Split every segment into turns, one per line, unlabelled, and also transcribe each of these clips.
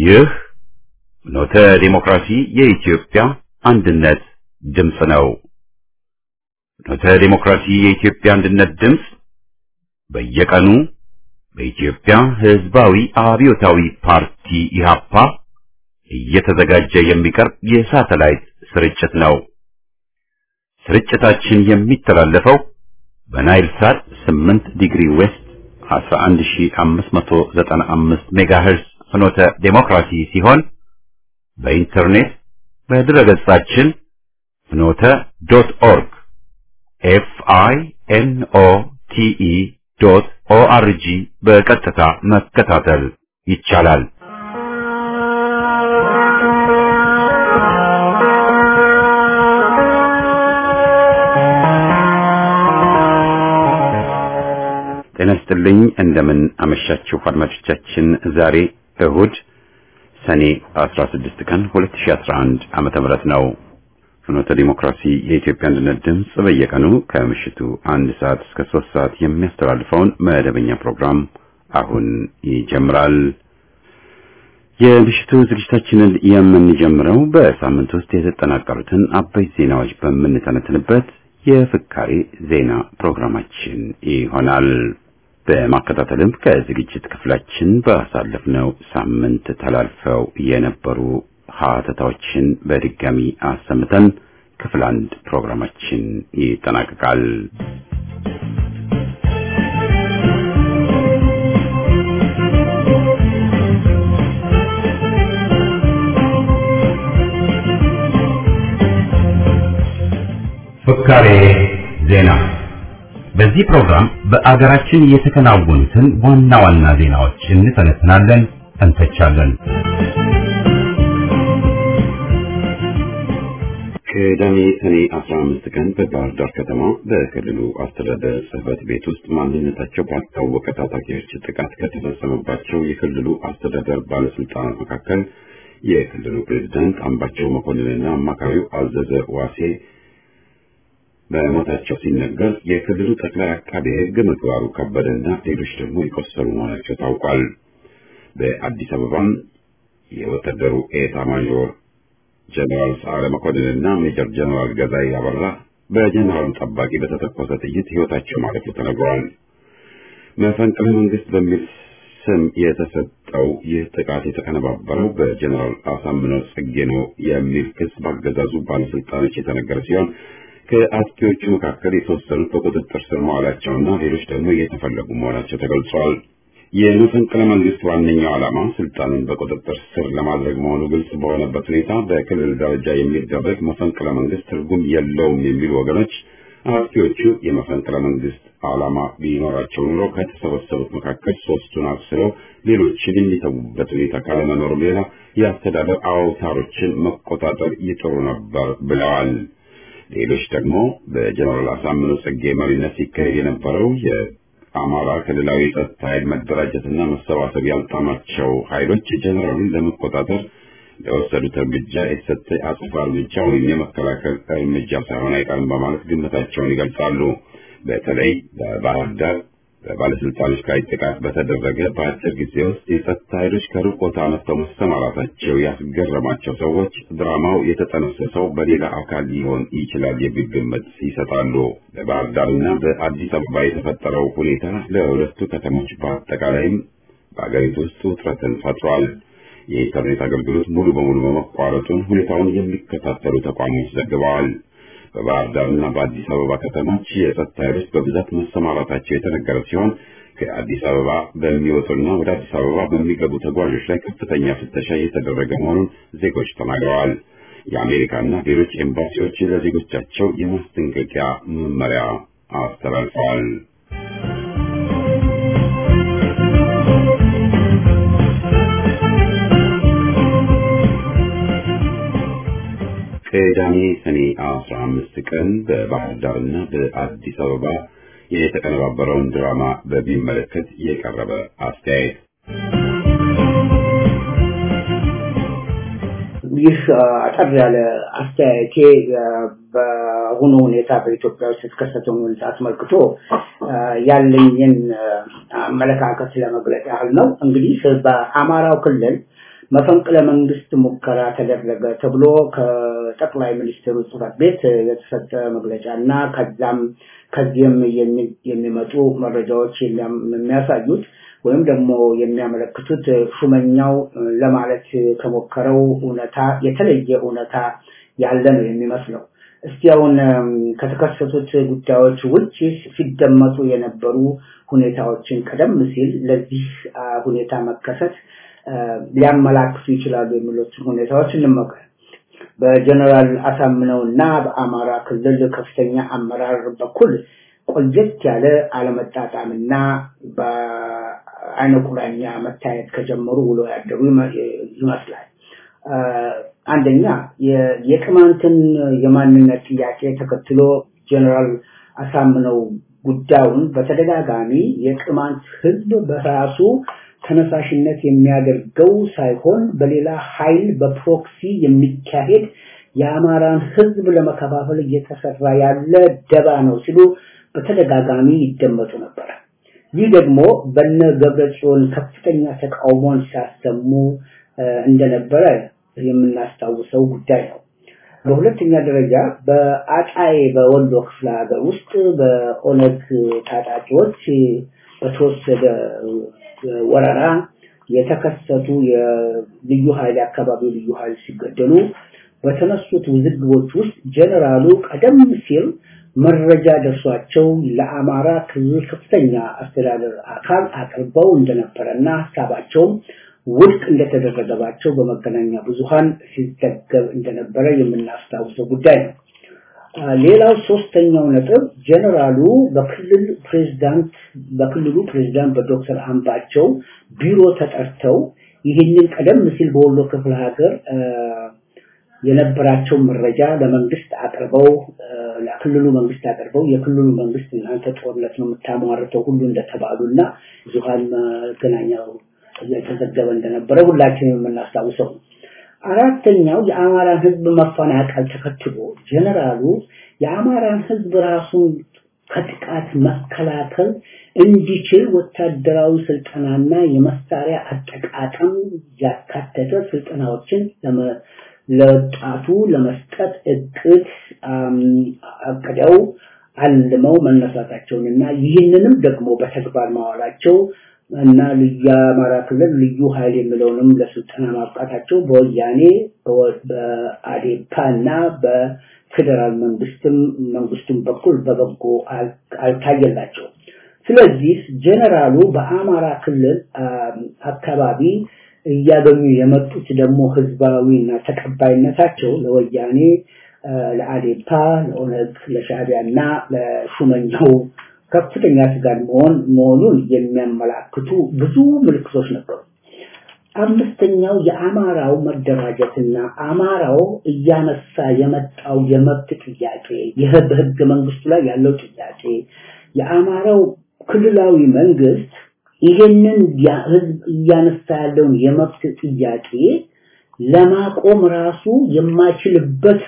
ይህ ፍኖተ ዲሞክራሲ የኢትዮጵያ አንድነት ድምፅ ነው። ፍኖተ ዲሞክራሲ የኢትዮጵያ አንድነት ድምፅ በየቀኑ በኢትዮጵያ ሕዝባዊ አብዮታዊ ፓርቲ ኢህአፓ እየተዘጋጀ የሚቀርብ የሳተላይት ስርጭት ነው። ስርጭታችን የሚተላለፈው በናይል ሳት 8 ዲግሪ ዌስት 11595 ሜጋሄርዝ ፍኖተ ዴሞክራሲ ሲሆን በኢንተርኔት በድረገጻችን ፍኖተ ዶት ኦርግ ኤፍ አይ ኤን ኦ ቲ ኢ ዶት ኦ አር ጂ በቀጥታ መከታተል ይቻላል። ጤና ይስጥልኝ። እንደምን አመሻችሁ አድማጮቻችን። ዛሬ እሁድ ሰኔ 16 ቀን 2011 ዓመተ ምህረት ነው። ፍኖተ ዲሞክራሲ የኢትዮጵያ አንድነት ድምፅ በየቀኑ ከምሽቱ አንድ ሰዓት እስከ ሶስት ሰዓት የሚያስተላልፈውን መደበኛ ፕሮግራም አሁን ይጀምራል። የምሽቱ ዝግጅታችንን የምንጀምረው በሳምንት ውስጥ የተጠናቀሩትን አበይት ዜናዎች በምንተነትንበት የፍካሬ ዜና ፕሮግራማችን ይሆናል። በማከታተልም ከዝግጅት ክፍላችን ባሳለፍነው ሳምንት ተላልፈው የነበሩ ሀተታዎችን በድጋሚ አሰምተን ክፍል አንድ ፕሮግራማችን ይጠናቀቃል። ፍካሬ ዜና በዚህ ፕሮግራም በአገራችን የተከናወኑትን ዋና ዋና ዜናዎች እንተነትናለን፣ እንተቻለን። ቅዳሜ ሰኔ 15 ቀን በባህር ዳር ከተማ በክልሉ አስተዳደር ጽሕፈት ቤት ውስጥ ማንነታቸው ባልታወቀ ታጣቂዎች ጥቃት ከተፈጸመባቸው የክልሉ አስተዳደር ባለስልጣናት መካከል የክልሉ ፕሬዝዳንት አምባቸው መኮንንና አማካሪው አዘዘ ዋሴ በሞታቸው ሲነገር የክልሉ ጠቅላይ አቃቤ ሕግ ምግባሩ ከበደና ሌሎች ደግሞ የቆሰሉ መሆናቸው ታውቋል። በአዲስ አበባም የወታደሩ ኤታ ማዦር ጀነራል ሰዓረ መኮንንና ሜጀር ጀነራል ገዛኢ አበራ በጀነራሉ ጠባቂ በተተኮሰ ጥይት ሕይወታቸው ማለፉ ተነግሯል። መፈንቅለ መንግስት በሚል ስም የተሰጠው ይህ ጥቃት የተቀነባበረው በጀነራል አሳምነው ጽጌ ነው የሚል ክስ ባገዛዙ ባለስልጣኖች የተነገረ ሲሆን ከአጥቂዎቹ መካከል የተወሰኑት በቁጥጥር ስር መዋላቸውና ሌሎች ደግሞ እየተፈለጉ መሆናቸው ተገልጿል። የመፈንቅለ መንግስት ዋነኛው ዓላማ ስልጣንን በቁጥጥር ስር ለማድረግ መሆኑ ግልጽ በሆነበት ሁኔታ በክልል ደረጃ የሚደረግ መፈንቅለ መንግስት ትርጉም የለውም የሚሉ ወገኖች አጥቂዎቹ የመፈንቅለ መንግስት ዓላማ ቢኖራቸው ኑሮ ከተሰበሰቡት መካከል ሶስቱን አስረው ሌሎችን የሚተዉበት ሁኔታ ካለመኖሩም ሌላ የአስተዳደር አውታሮችን መቆጣጠር ይጥሩ ነበር ብለዋል። ሌሎች ደግሞ በጀነራል አሳምነው ጽጌ መሪነት ሲካሄድ የነበረው የአማራ ክልላዊ ጸጥታ ኃይል መደራጀትና መሰባሰብ ያልጣማቸው ኃይሎች ጀነራሉን ለመቆጣጠር ለወሰዱት እርምጃ የተሰጠ አጸፋ እርምጃ ወይም የመከላከል እርምጃ ሳይሆን አይቀርም በማለት ግምታቸውን ይገልጻሉ። በተለይ በባህር ዳር በባለስልጣኖች ላይ ጥቃት በተደረገ በአጭር ጊዜ ውስጥ የጸጥታ ኃይሎች ከሩቅ ቦታ መጥተው መሰማራታቸው ያስገረማቸው ሰዎች ድራማው የተጠነሰሰው በሌላ አካል ሊሆን ይችላል የሚል ግምት ይሰጣሉ። በባህር ዳርና በአዲስ አበባ የተፈጠረው ሁኔታ ለሁለቱ ከተሞች በአጠቃላይም በአገሪቱ ውስጥ ውጥረትን ፈጥሯል። የኢንተርኔት አገልግሎት ሙሉ በሙሉ በመቋረጡን ሁኔታውን የሚከታተሉ ተቋሞች ዘግበዋል። በባህር ዳርና በአዲስ አበባ ከተሞች የጸጥታ ኃይሎች በብዛት መሰማራታቸው የተነገረ ሲሆን ከአዲስ አበባ በሚወጡና ወደ አዲስ አበባ በሚገቡ ተጓዦች ላይ ከፍተኛ ፍተሻ እየተደረገ መሆኑን ዜጎች ተናግረዋል። የአሜሪካና ሌሎች ኤምባሲዎች ለዜጎቻቸው የማስጠንቀቂያ መመሪያ አስተላልፈዋል። ቅዳሜ ሰኔ 15 ቀን በባህር ዳርና በአዲስ አበባ የተቀነባበረውን ድራማ በሚመለከት የቀረበ አስተያየት።
ይህ አጠር ያለ አስተያየቴ በአሁኑ ሁኔታ በኢትዮጵያ ውስጥ የተከሰተውን ሁኔታ አስመልክቶ ያለኝን አመለካከት ለመግለጽ ያህል ነው። እንግዲህ በአማራው ክልል መፈንቅለ መንግስት ሙከራ ተደረገ ተብሎ ከጠቅላይ ሚኒስትሩ ጽህፈት ቤት የተሰጠ መግለጫ እና ከዛም ከዚህም የሚመጡ መረጃዎች የሚያሳዩት ወይም ደግሞ የሚያመለክቱት ሹመኛው ለማለት ከሞከረው እውነታ የተለየ እውነታ ያለ ነው የሚመስለው። እስቲ አሁን ከተከሰቱት ጉዳዮች ውጭ ሲደመጡ የነበሩ ሁኔታዎችን ቀደም ሲል ለዚህ ሁኔታ መከሰት ሊያመላክቱ ይችላሉ የሚሉትን ሁኔታዎች እንመልከት። በጀነራል አሳምነው እና በአማራ ክልል ከፍተኛ አመራር በኩል ቆየት ያለ አለመጣጣምና በአይነ ቁራኛ መታየት ከጀመሩ ውሎ ያደሩ ይመስላል። አንደኛ የቅማንትን የማንነት ጥያቄ ተከትሎ ጀነራል አሳምነው ጉዳዩን በተደጋጋሚ የቅማንት ህዝብ በራሱ ተነሳሽነት የሚያደርገው ሳይሆን በሌላ ኃይል በፕሮክሲ የሚካሄድ የአማራን ህዝብ ለመከፋፈል እየተሰራ ያለ ደባ ነው ሲሉ በተደጋጋሚ ይደመጡ ነበር። ይህ ደግሞ በነ ገብረጽዮን ከፍተኛ ተቃውሞን ሲያሰሙ እንደነበረ የምናስታውሰው ጉዳይ ነው። በሁለተኛ ደረጃ በአጣዬ በወሎ ክፍለ ሀገር ውስጥ በኦነግ ታጣቂዎች በተወሰደ ወረራ የተከሰቱ የልዩ ኃይል አካባቢው ልዩ ኃይል ሲገደሉ በተነሱት ውዝግቦች ውስጥ ጀነራሉ ቀደም ሲል መረጃ ደርሷቸው ለአማራ ክልል ከፍተኛ አስተዳደር አካል አቅርበው እንደነበረና ሀሳባቸውም ውድቅ እንደተደረገባቸው በመገናኛ ብዙሃን ሲዘገብ እንደነበረ የምናስታውሰው ጉዳይ ነው። ሌላው ሶስተኛው ነጥብ ጀነራሉ በክልል ፕሬዝዳንት በክልሉ ፕሬዝዳንት በዶክተር አምባቸው ቢሮ ተጠርተው ይህንን ቀደም ሲል በወሎ ክፍለ ሀገር የነበራቸው መረጃ ለመንግስት አቅርበው ለክልሉ መንግስት አቅርበው የክልሉ መንግስት እናንተ ጦርነት ነው የምታሟርተው ሁሉ እንደተባሉና ብዙሃን መገናኛው እየተዘገበ እንደነበረ ሁላችንም የምናስታውሰው ነው። አራተኛው የአማራን ህዝብ መፈናቀል ተከትሎ ጀነራሉ የአማራን ህዝብ ራሱን ከጥቃት መከላከል እንዲችል ወታደራዊ ስልጠናና የመሳሪያ አጠቃቀም ያካተተ ስልጠናዎችን ለወጣቱ ለመስጠት እቅድ አቅደው አልመው መነሳታቸውንና ይህንንም ደግሞ በተግባር ማዋላቸው እና የአማራ ክልል ልዩ ኃይል የሚለውንም ለስልጠና ማብቃታቸው በወያኔ በአዴፓ እና በፌዴራል መንግስትም መንግስቱም በኩል በበጎ አልታየላቸው። ስለዚህ ጀነራሉ በአማራ ክልል አካባቢ እያገኙ የመጡት ደግሞ ህዝባዊና ተቀባይነታቸው ለወያኔ ለአዴፓ ለኦነግ ለሻዕቢያ እና ለሹመኛው ከፍተኛ ስጋት መሆን መሆኑን የሚያመላክቱ ብዙ ምልክቶች ነበሩ። አምስተኛው የአማራው መደራጀትና አማራው እያነሳ የመጣው የመብት ጥያቄ ይህ በህገ መንግስቱ ላይ ያለው ጥያቄ የአማራው ክልላዊ መንግስት ይህንን ህዝብ እያነሳ ያለውን የመብት ጥያቄ ለማቆም ራሱ የማይችልበት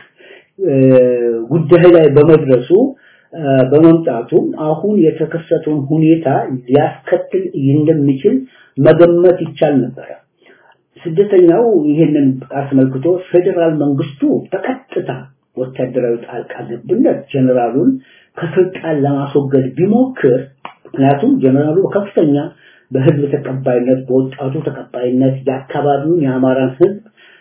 ጉዳይ ላይ በመድረሱ በመምጣቱ አሁን የተከሰተውን ሁኔታ ሊያስከትል እንደሚችል መገመት ይቻል ነበረ። ስደተኛው ይህንን አስመልክቶ ፌዴራል መንግስቱ በቀጥታ ወታደራዊ ጣልቃ ገብነት ጀነራሉን ከስልጣን ለማስወገድ ቢሞክር ምክንያቱም ጀነራሉ ከፍተኛ በህዝብ ተቀባይነት በወጣቱ ተቀባይነት የአካባቢውን የአማራን ህዝብ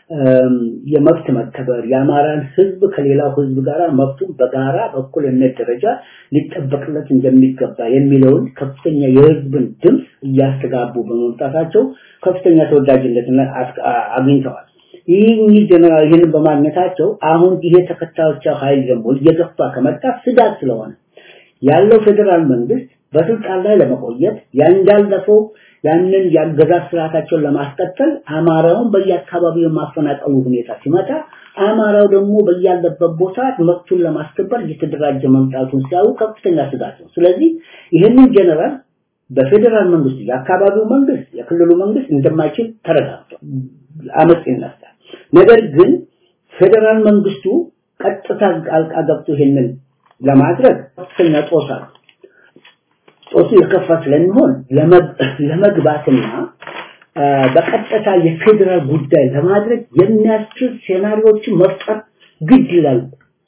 የመብት መከበር የአማራን ህዝብ ከሌላው ህዝብ ጋር መብቱን በጋራ በእኩልነት ደረጃ ሊጠበቅለት እንደሚገባ የሚለውን ከፍተኛ የህዝብን ድምፅ እያስተጋቡ በመምጣታቸው ከፍተኛ ተወዳጅነትን አግኝተዋል። ይህ ጀነራል ይህንን በማግኘታቸው አሁን ይሄ ተከታዮቻቸው ኃይል ደግሞ እየገፋ ከመጣ ስጋት ስለሆነ ያለው ፌዴራል መንግስት በስልጣን ላይ ለመቆየት ያንዳለፈው ያንን የአገዛዝ ስርዓታቸውን ለማስቀጠል አማራውን በየአካባቢው የማፈናቀሉ ሁኔታ ሲመጣ አማራው ደግሞ በያለበት ቦታ መብቱን ለማስከበር እየተደራጀ መምጣቱን ሲያዩ ከፍተኛ ስጋት ነው። ስለዚህ ይህንን ጀነራል በፌዴራል መንግስቱ የአካባቢው መንግስት የክልሉ መንግስት እንደማይችል ተረጋግጧል። አመፅ ይነሳል። ነገር ግን ፌዴራል መንግስቱ ቀጥታ ጣልቃ ገብቶ ይሄንን ለማድረግ ከፍተኛ ጦስ አለ። ጦሱ የከፋ ስለሚሆን ለመግባትና በቀጥታ የፌዴራል ጉዳይ ለማድረግ የሚያስችል ሴናሪዎችን መፍጠር ግድ ይላል።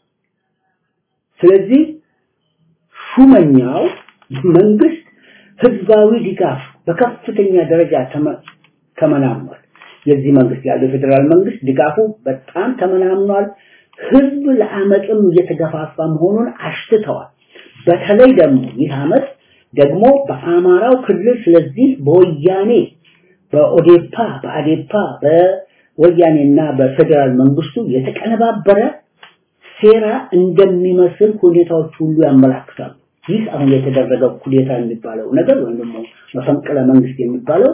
ስለዚህ ሹመኛው መንግስት ህዝባዊ ድጋፍ በከፍተኛ ደረጃ ተመናምኗል። የዚህ መንግስት ያለው የፌዴራል መንግስት ድጋፉ በጣም ተመናምኗል። ህዝብ ለአመፅም እየተገፋፋ መሆኑን አሽትተዋል። በተለይ ደግሞ ይህ አመት ደግሞ በአማራው ክልል ስለዚህ በወያኔ በኦዴፓ በአዴፓ በወያኔና በፌዴራል መንግስቱ የተቀነባበረ ሴራ እንደሚመስል ሁኔታዎች ሁሉ ያመላክታሉ። ይህ አሁን የተደረገው ኩዴታ የሚባለው ነገር ወይም ደግሞ መፈንቅለ መንግስት የሚባለው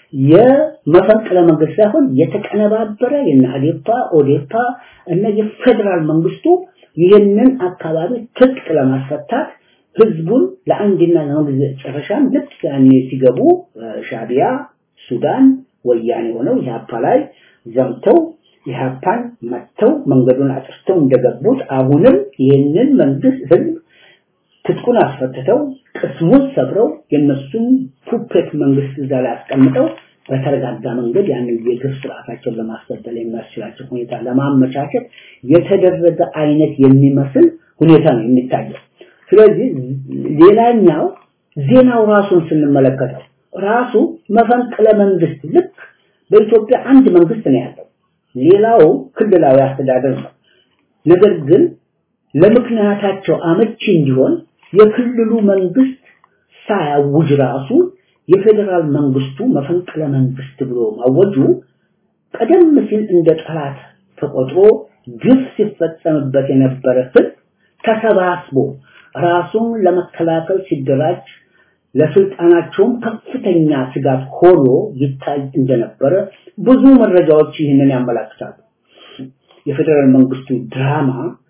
የመፈንቅለ መንግስት ሳይሆን የተቀነባበረ የነ አዴፓ ኦዴፓ እና የፌዴራል መንግስቱ ይህንን አካባቢ ትጥቅ ለማስፈታት ህዝቡን ለአንድና ለመጨረሻም ልክ ያኔ ሲገቡ ሻቢያ፣ ሱዳን፣ ወያኔ ሆነው ኢህአፓ ላይ ዘምተው ኢህአፓን መጥተው መንገዱን አጥርተው እንደገቡት አሁንም ይህንን መንግስት ህዝብ ትጥቁን አስፈትተው ቅስሙን ሰብረው የነሱን ፑፔት መንግስት እዛ ላይ አስቀምጠው በተረጋጋ መንገድ ያንን የግፍ ስርዓታቸውን ለማስቀጠል የሚያስችላቸው ሁኔታ ለማመቻቸት የተደረገ አይነት የሚመስል ሁኔታ ነው የሚታየው። ስለዚህ ሌላኛው ዜናው ራሱን ስንመለከተው ራሱ መፈንቅለ መንግስት ልክ በኢትዮጵያ አንድ መንግስት ነው ያለው፣ ሌላው ክልላዊ አስተዳደር ነው። ነገር ግን ለምክንያታቸው አመቺ እንዲሆን የክልሉ መንግስት ሳያውጅ ራሱ የፌዴራል መንግስቱ መፈንቅለ መንግስት ብሎ ማወጁ ቀደም ሲል እንደ ጠላት ተቆጥሮ ግፍ ሲፈጸምበት የነበረ ህዝብ ተሰባስቦ ራሱን ለመከላከል ሲደራጅ ለስልጣናቸውም ከፍተኛ ስጋት ሆኖ ይታይ እንደነበረ ብዙ መረጃዎች ይህንን ያመላክታሉ። የፌዴራል መንግስቱ ድራማ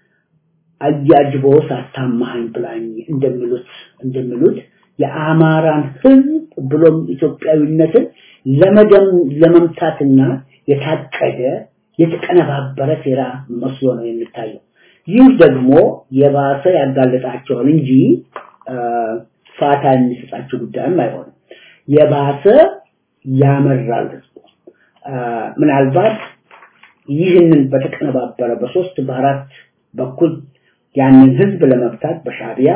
አያጅቦ ሳታማኝ ብላኝ እንደሚሉት እንደሚሉት የአማራን ህዝብ ብሎም ኢትዮጵያዊነትን ለመደም ለመምታትና የታቀደ የተቀነባበረ ሴራ መስሎ ነው የሚታየው። ይህ ደግሞ የባሰ ያጋለጣቸዋል እንጂ ፋታ የሚሰጣቸው ጉዳይም አይሆንም። የባሰ ያመራል ህዝቡ። ምናልባት ይህንን በተቀነባበረ በሶስት በአራት በኩል ያንን ህዝብ ለመፍታት በሻቢያ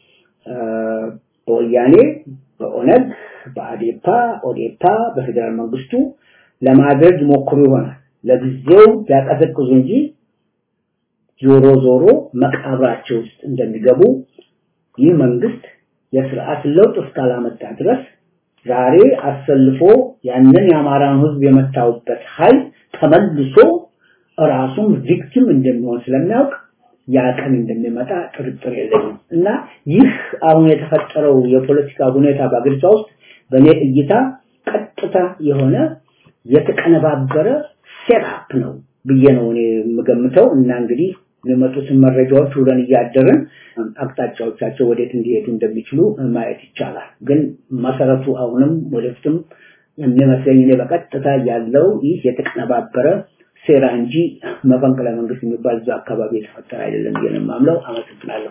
በወያኔ በኦነግ በአዴፓ ኦዴፓ በፌዴራል መንግስቱ ለማድረግ ይሞክሩ ይሆናል። ለጊዜው ሊያቀዘቅዙ እንጂ ዞሮ ዞሮ መቃብራቸው ውስጥ እንደሚገቡ ይህ መንግስት የስርዓት ለውጥ እስካላመጣ ድረስ ዛሬ አሰልፎ ያንን የአማራን ህዝብ የመታውበት ኃይል ተመልሶ ራሱም ቪክቲም እንደሚሆን ስለሚያውቅ ያ ቀን እንደሚመጣ ጥርጥር የለኝም እና ይህ አሁን የተፈጠረው የፖለቲካ ሁኔታ በአገሪቷ ውስጥ በእኔ እይታ ቀጥታ የሆነ የተቀነባበረ ሴትአፕ ነው ብዬ ነው እኔ የምገምተው እና እንግዲህ የሚመጡትን መረጃዎች ውለን እያደርን አቅጣጫዎቻቸው ወዴት እንዲሄዱ እንደሚችሉ ማየት ይቻላል። ግን መሰረቱ አሁንም ወደፊትም የሚመስለኝ እኔ በቀጥታ ያለው ይህ የተቀነባበረ ሴራ እንጂ መፈንቅለ መንግስት የሚባል እዛ አካባቢ የተፈጠረ አይደለም ብዬ ነው የማምነው። አመሰግናለሁ።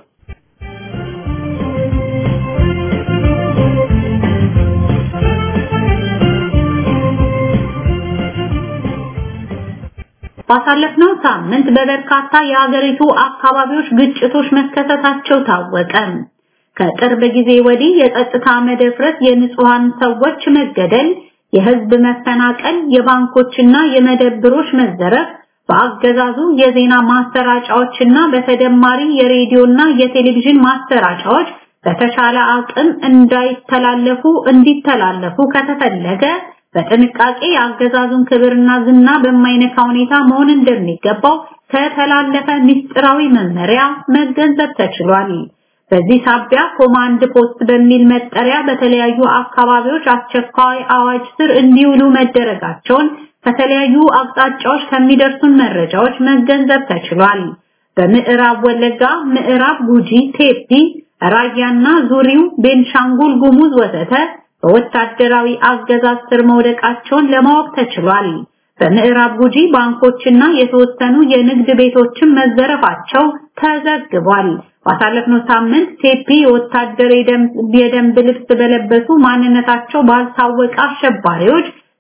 ባሳለፍነው ሳምንት በበርካታ የሀገሪቱ አካባቢዎች ግጭቶች መከሰታቸው ታወቀ። ከቅርብ ጊዜ ወዲህ የጸጥታ መደፍረስ፣ የንጹሃን ሰዎች መገደል፣ የህዝብ መፈናቀል፣ የባንኮችና የመደብሮች መዘረፍ በአገዛዙ የዜና ማሰራጫዎችና በተደማሪ የሬዲዮና የቴሌቪዥን ማሰራጫዎች በተሻለ አቅም እንዳይተላለፉ እንዲተላለፉ ከተፈለገ በጥንቃቄ የአገዛዙን ክብርና ዝና በማይነካ ሁኔታ መሆን እንደሚገባው ከተላለፈ ምስጢራዊ መመሪያ መገንዘብ ተችሏል። በዚህ ሳቢያ ኮማንድ ፖስት በሚል መጠሪያ በተለያዩ አካባቢዎች አስቸኳይ አዋጅ ስር እንዲውሉ መደረጋቸውን ከተለያዩ አቅጣጫዎች ከሚደርሱን መረጃዎች መገንዘብ ተችሏል። በምዕራብ ወለጋ፣ ምዕራብ ጉጂ፣ ቴፒ፣ ራያና ዙሪው፣ ቤንሻንጉል ጉሙዝ ወዘተ በወታደራዊ አገዛዝ ስር መውደቃቸውን ለማወቅ ተችሏል። በምዕራብ ጉጂ ባንኮችና የተወሰኑ የንግድ ቤቶችን መዘረፋቸው ተዘግቧል። ባሳለፍነው ሳምንት ቴፒ የወታደር የደንብ ልብስ በለበሱ ማንነታቸው ባልታወቀ አሸባሪዎች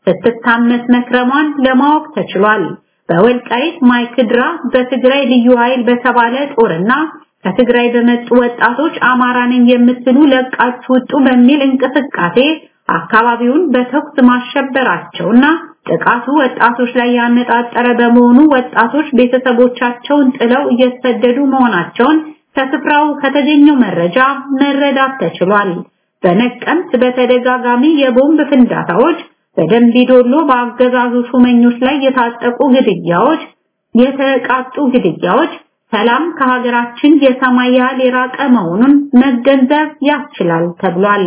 ስትታመስ መክረሟን ለማወቅ ተችሏል። በወልቃይት ማይክድራ በትግራይ ልዩ ኃይል በተባለ ጦርና ከትግራይ በመጡ ወጣቶች አማራ ነኝ የምትሉ ለቃችሁ ውጡ በሚል እንቅስቃሴ አካባቢውን በተኩስ ማሸበራቸውና ጥቃቱ ወጣቶች ላይ ያነጣጠረ በመሆኑ ወጣቶች ቤተሰቦቻቸውን ጥለው እየተሰደዱ መሆናቸውን ከስፍራው ከተገኘው መረጃ መረዳት ተችሏል። በነቀምት በተደጋጋሚ የቦምብ ፍንዳታዎች፣ በደንቢ ዶሎ በአገዛዙ ሹመኞች ላይ የታጠቁ ግድያዎች፣ የተቃጡ ግድያዎች ሰላም ከሀገራችን የሰማይ ያህል የራቀ መሆኑን መገንዘብ ያስችላል ተብሏል።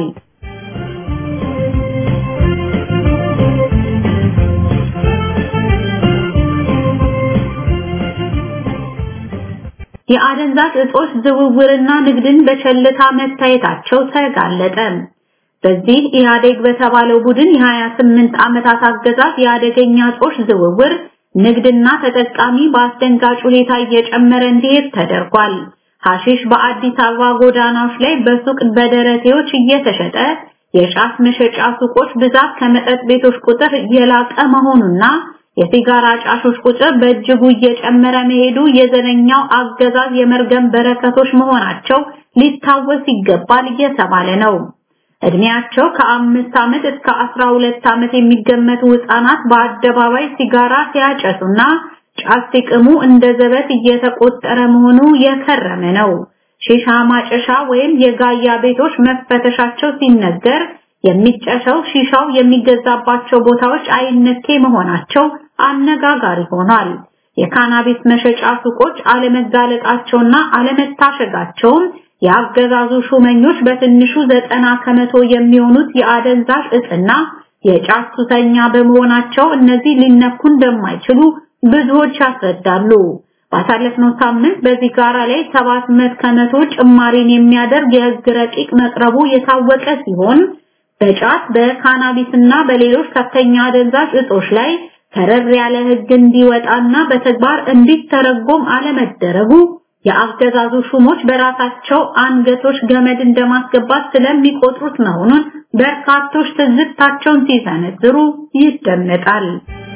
የአደንዛዥ እጾች ዝውውርና ንግድን በቸልታ መታየታቸው ተጋለጠ። በዚህ ኢህአዴግ በተባለው ቡድን የ28 ዓመታት አገዛዝ የአደገኛ እጾች ዝውውር ንግድና ተጠቃሚ በአስደንጋጭ ሁኔታ እየጨመረ እንዲሄድ ተደርጓል። ሐሺሽ በአዲስ አበባ ጎዳናዎች ላይ በሱቅ በደረቴዎች እየተሸጠ የጫት መሸጫ ሱቆች ብዛት ከመጠጥ ቤቶች ቁጥር የላቀ መሆኑና የሲጋራ ጫሾች ቁጥር በእጅጉ እየጨመረ መሄዱ የዘረኛው አገዛዝ የመርገም በረከቶች መሆናቸው ሊታወስ ይገባል እየተባለ ነው። እድሜያቸው ከአምስት ዓመት እስከ አስራ ሁለት ዓመት የሚገመቱ ህፃናት በአደባባይ ሲጋራ ሲያጨሱና ጫት ሲቅሙ እንደ ዘበት እየተቆጠረ መሆኑ የከረመ ነው። ሺሻ ማጨሻ ወይም የጋያ ቤቶች መፈተሻቸው ሲነገር የሚጨሰው ሺሻው የሚገዛባቸው ቦታዎች አይነኬ መሆናቸው አነጋጋሪ ሆኗል። የካናቢስ መሸጫ ሱቆች አለመጋለጣቸውና አለመታሸጋቸውም የአገዛዙ ሹመኞች በትንሹ ዘጠና ከመቶ የሚሆኑት የአደንዛዥ እጽና የጫት ሱሰኛ በመሆናቸው እነዚህ ሊነኩ እንደማይችሉ ብዙዎች ያስረዳሉ። ባሳለፍነው ሳምንት በሲጋራ ላይ 700 ከመቶ ጭማሪን የሚያደርግ የህግ ረቂቅ መቅረቡ የታወቀ ሲሆን በጫት በካናቢስና በሌሎች ከፍተኛ አደንዛዥ እጾች ላይ ከረር ያለ ህግ እንዲወጣና በተግባር እንዲተረጎም አለመደረጉ የአገዛዙ ሹሞች በራሳቸው አንገቶች ገመድ እንደማስገባት ስለሚቆጥሩት መሆኑን በርካቶች ትዝብታቸውን ሲሰነዝሩ ይደመጣል።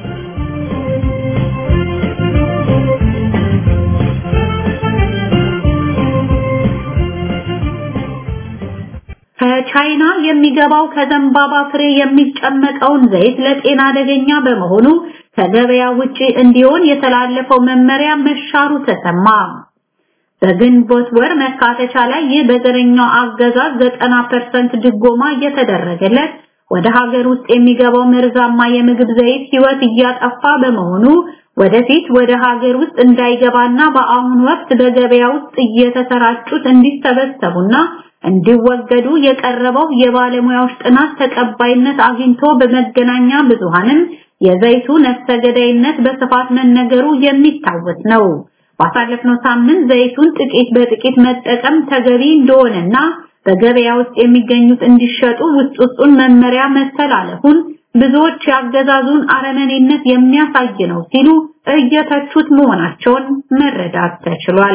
ከቻይና የሚገባው ከዘንባባ ፍሬ የሚጨመቀውን ዘይት ለጤና አደገኛ በመሆኑ ከገበያ ውጪ እንዲሆን የተላለፈው መመሪያ መሻሩ ተሰማ። በግንቦት ወር መካተቻ ላይ ይህ በዘረኛው አገዛዝ 90% ድጎማ እየተደረገለት ወደ ሀገር ውስጥ የሚገባው መርዛማ የምግብ ዘይት ህይወት እያጠፋ በመሆኑ ወደፊት ወደ ሀገር ውስጥ እንዳይገባና በአሁኑ ወቅት በገበያ ውስጥ እየተሰራጩት እንዲሰበሰቡና እንዲወገዱ የቀረበው የባለሙያዎች ጥናት ተቀባይነት አግኝቶ በመገናኛ ብዙሃንም የዘይቱ ነፍሰ ገዳይነት በስፋት መነገሩ የሚታወስ ነው። ባሳለፍነው ሳምንት ዘይቱን ጥቂት በጥቂት መጠቀም ተገቢ እንደሆነና በገበያ ውስጥ የሚገኙት እንዲሸጡ ውስጥ ውስጡን መመሪያ መተላለፉን ብዙዎች ያገዛዙን አረመኔነት የሚያሳይ ነው ሲሉ እየተቹት መሆናቸውን መረዳት ተችሏል።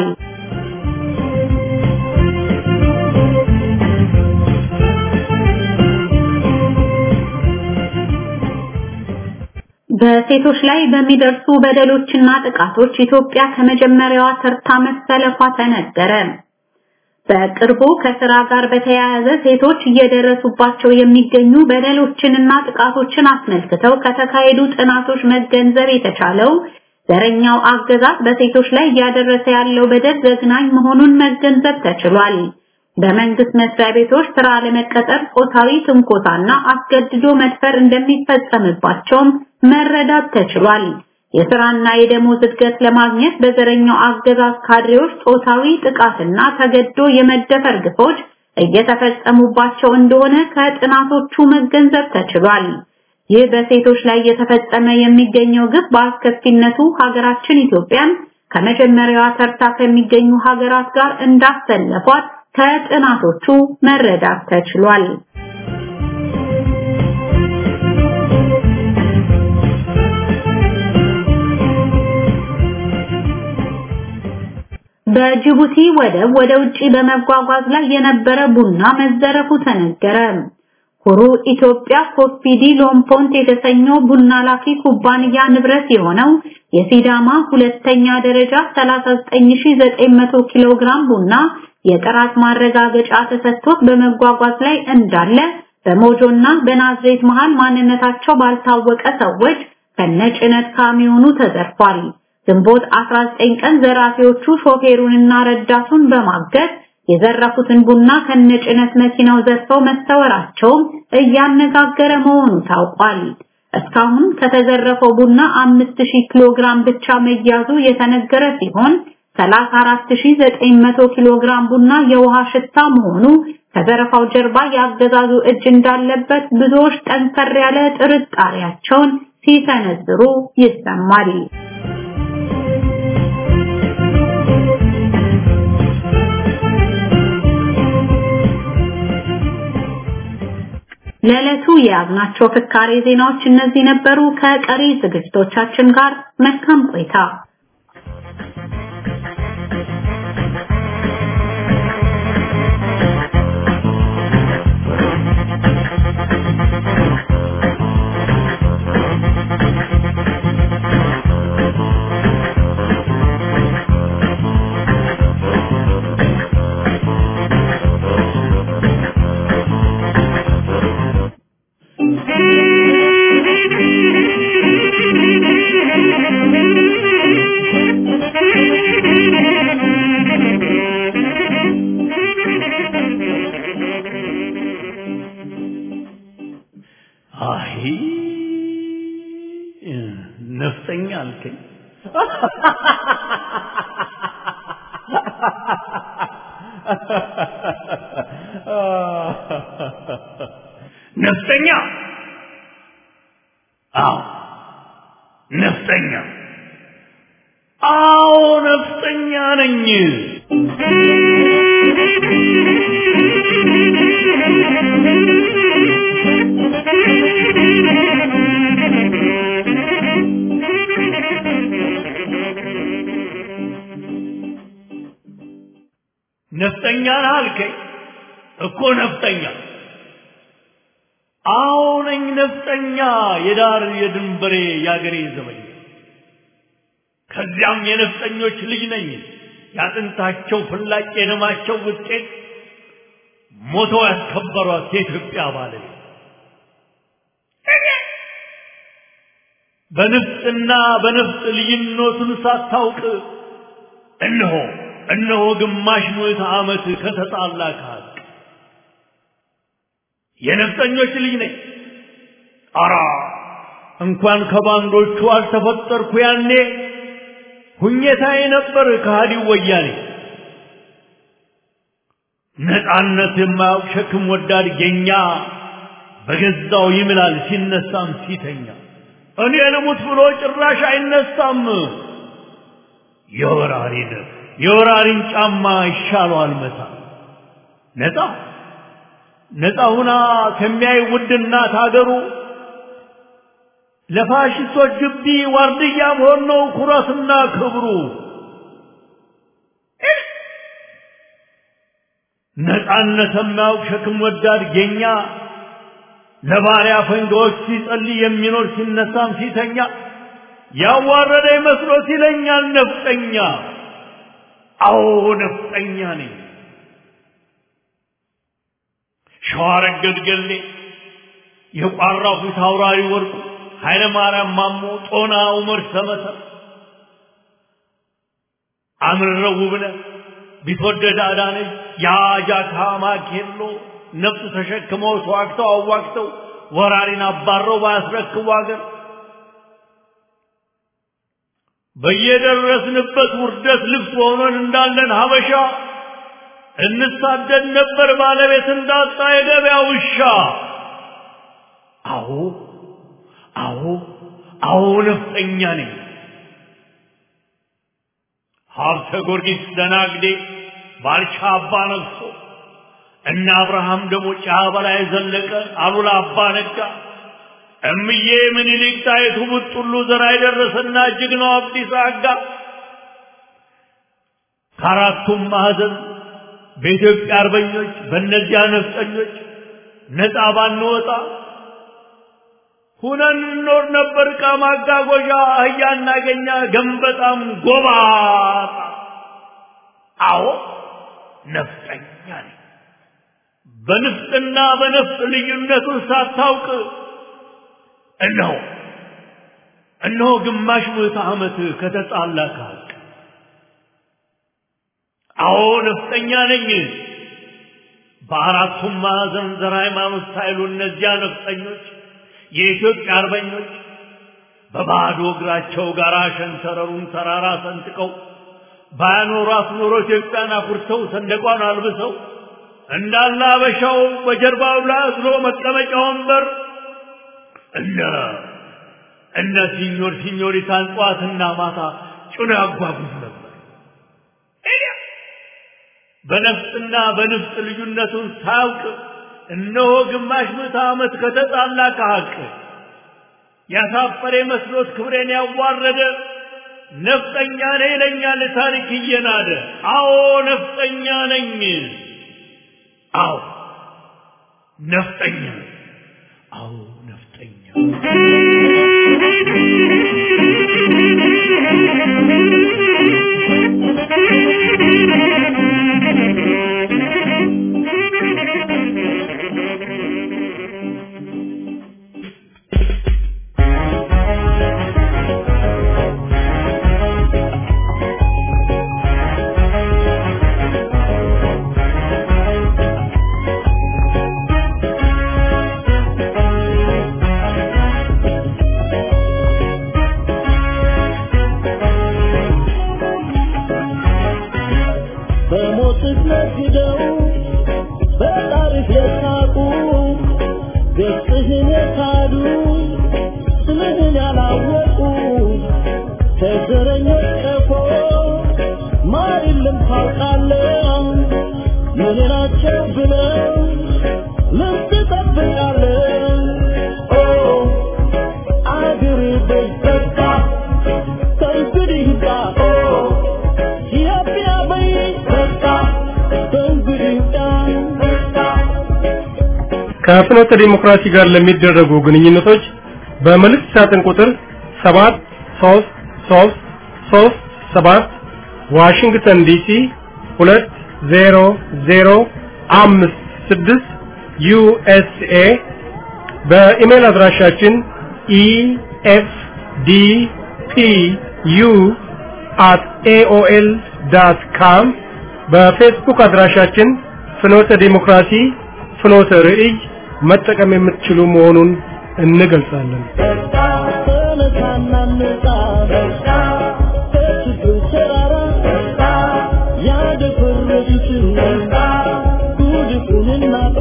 በሴቶች ላይ በሚደርሱ በደሎችና ጥቃቶች ኢትዮጵያ ከመጀመሪያዋ ተርታ መሰለፏ ተነገረ። በቅርቡ ከስራ ጋር በተያያዘ ሴቶች እየደረሱባቸው የሚገኙ በደሎችንና ጥቃቶችን አስመልክተው ከተካሄዱ ጥናቶች መገንዘብ የተቻለው ዘረኛው አገዛዝ በሴቶች ላይ እያደረሰ ያለው በደል ዘግናኝ መሆኑን መገንዘብ ተችሏል። በመንግስት መስሪያ ቤቶች ስራ ለመቀጠር ጾታዊ ትንኮሳና አስገድዶ መድፈር እንደሚፈጸምባቸውም መረዳት ተችሏል። የስራና የደሞዝ እድገት ለማግኘት በዘረኛው አገዛዝ ካድሬዎች ጾታዊ ጥቃትና ተገዶ የመደፈር ግፎች እየተፈጸሙባቸው እንደሆነ ከጥናቶቹ መገንዘብ ተችሏል። ይህ በሴቶች ላይ እየተፈጸመ የሚገኘው ግፍ በአስከፊነቱ ሀገራችን ኢትዮጵያን ከመጀመሪያዋ ተርታ ከሚገኙ ሀገራት ጋር እንዳሰለፏት ከጥናቶቹ መረዳት ተችሏል። በጅቡቲ ወደብ ወደ ውጪ በመጓጓዝ ላይ የነበረ ቡና መዘረፉ ተነገረ። ሁሩ ኢትዮጵያ ኮፒዲ ሎምፖንት የተሰኘው ቡና ላኪ ኩባንያ ንብረት የሆነው የሲዳማ ሁለተኛ ደረጃ 39900 ኪሎ ግራም ቡና የጥራት ማረጋገጫ ተሰጥቶት በመጓጓዝ ላይ እንዳለ በሞጆና በናዝሬት መሃል ማንነታቸው ባልታወቀ ሰዎች ከነጭነት ካሚዮኑ ተዘርፏል። ግንቦት 19 ቀን ዘራፊዎቹ ሾፌሩንና ረዳቱን በማገት የዘረፉትን ቡና ከነጭነት መኪናው ዘርፈው መሰወራቸውም እያነጋገረ መሆኑ ታውቋል። እስካሁን ከተዘረፈው ቡና 5000 ኪሎ ግራም ብቻ መያዙ የተነገረ ሲሆን 34900 ኪሎ ግራም ቡና የውሃ ሽታ መሆኑ ከዘረፋው ጀርባ ያገዛዙ እጅ እንዳለበት ብዙዎች ጠንከር ያለ ጥርጣሬያቸውን ሲሰነዝሩ ይሰማል። ለዕለቱ የያዝናቸው ፍካሬ ዜናዎች እነዚህ ነበሩ። ከቀሪ ዝግጅቶቻችን ጋር መልካም ቆይታ።
አይ ነፍጠኛ አልከኝ። ነፍጠኛ? አዎ ነፍጠኛ። አዎ ነፍጠኛ ነኝ። ነፍጠኛ ነህ አልከኝ እኮ ነፍጠኛ። አዎ ነኝ ነፍጠኛ፣ የዳር የድንበሬ የአገሬ ዘበኛ። ከዚያም የነፍጠኞች ልጅ ነኝ፣ ያጥንታቸው ፍላጭ የደማቸው ውጤት ሞተው ያስከበሯት የኢትዮጵያ ባለቤት በንፍጥና በነፍጥ ልዩነቱን ሳታውቅ እነሆ እነሆ ግማሽ ምዕተ ዓመት ከተጣላ ከሀቅ የነፍጠኞች ልጅ ነኝ። አራ እንኳን ከባንዶቹ አልተፈጠርኩ ያኔ ሁኘታዬ ነበር ከሃዲው ወያኔ። ነፃነት የማያውቅ ሸክም ወዳድ ጌኛ በገዛው ይምላል ሲነሳም ሲተኛ እኔ ልሙት ብሎ ጭራሽ አይነሳም። የወራሪን የወራሪን ጫማ ይሻለዋል መታ ነፃ ነፃ ሁና ከሚያይ ውድ እናት ሀገሩ ለፋሽስቶች ግቢ ዋርድያ መሆን ነው ኩራትና ክብሩ። ነፃነት የማያውቅ ሸክም ወዳድ ጌኛ ለባሪያ ፈንጋዎች ሲጸልይ የሚኖር ሲነሳም ሲተኛ ያዋረደ መስሎት ይለኛል ነፍጠኛ። አዎ ነፍጠኛ ነኝ። ሸዋረገድ ገሌ የቋራው ፊት አውራሪ ወርቁ ኃይለ ማርያም ማሞ ጦና ዑመር ሰመሰ አምረው ውብነህ ቢትወደድ አዳነች የአጃካ ማኬሎ ነፍጥ ተሸክመው ተዋግተው አዋግተው ወራሪን አባረው ባያስረክቡ አገር በየደረስንበት ውርደት ልብስ ሆነን እንዳለን ሀበሻ እንሳደድ ነበር ባለቤት እንዳጣ የገበያ ውሻ። አዎ አዎ አዎ ነፍጠኛ ነኝ። ሀብተ ጊዮርጊስ ደናግዴ ባልቻ አባ ነግሶ እነ አብርሃም ደግሞ ጫ በላይ ዘለቀ አሉላ አባ ነጋ እምዬ ምኒልክ ጣይቱ ቡጥሉ ዘራ የደረሰና ጀግናው አብዲሳ አጋ ከአራቱም ማዕዘን በኢትዮጵያ አርበኞች በእነዚያ ነፍጠኞች ነፃ ባንወጣ ሁነን እንኖር ነበር። ዕቃ ማጓጓዣ አህያ እናገኛ ገንበጣም ጎባጣ። አዎ ነፍጠኛ ነኝ። በንፍጥና በነፍጥ ልዩነቱን ሳታውቅ እነሆ እነሆ ግማሽ ምዕተ ዓመት ከተጣላ ከሀቅ አዎ ነፍጠኛ ነኝ። በአራቱም ማዕዘን ዘር ሃይማኖት ሳይሉ እነዚያ ነፍጠኞች የኢትዮጵያ አርበኞች በባዶ እግራቸው ጋራ ሸንተረሩን ተራራ ሰንጥቀው ባያኖሯት ኖሮ ኢትዮጵያን አኩርተው ሰንደቋን አልብሰው እንዳለ አበሻው በጀርባው ላይ አዝሎ መቀመጫ ወንበር እነ እነ ሲኞር ሲኞሪታን ጠዋትና ማታ ጭኖ ያጓጉዝ ነበር። በነፍጥና በንፍጥ ልዩነቱን ሳያውቅ እነሆ ግማሽ ምዕተ ዓመት ከተጣላ ከሀቅ ያሳፈረ መስሎት ክብሬን ያዋረደ ነፍጠኛ ነኝ ይለኛል ታሪክ እየናደ። አዎ ነፍጠኛ ነኝ። አዎ ነፍጠኛ ነኝ። አዎ ነፍጠኛ
በሞትህ ነግደው በጣሪፍ የሳቁ ገጽህን የካዱ ስምህን ያላወቁ ከዘረኞች ቀፎ ማር የለም ታውቃለህ ምን ናቸው ብለው ምን ትጠብቃለህ ኦ አገር በይበቃ ከእንግዲህ ይብቃ ኦ ኢትዮጵያ በይበቃ ከእንግዲህ ይብቃ
ከፍኖተ ዲሞክራሲ ጋር ለሚደረጉ ግንኙነቶች በመልእክት ሳጥን ቁጥር 73337 ዋሽንግተን ዲሲ 20056 ዩኤስኤ በኢሜል አድራሻችን ኢኤፍዲፒዩ at aol.com በፌስቡክ አድራሻችን ፍኖተ ዲሞክራሲ ፍኖተ ርዕይ መጠቀም የምትችሉ መሆኑን እንገልጻለን።
ተነሳና እንውጣ ከችግር ተራራ ያደፈረሱትን ጉድፉን እናጥራ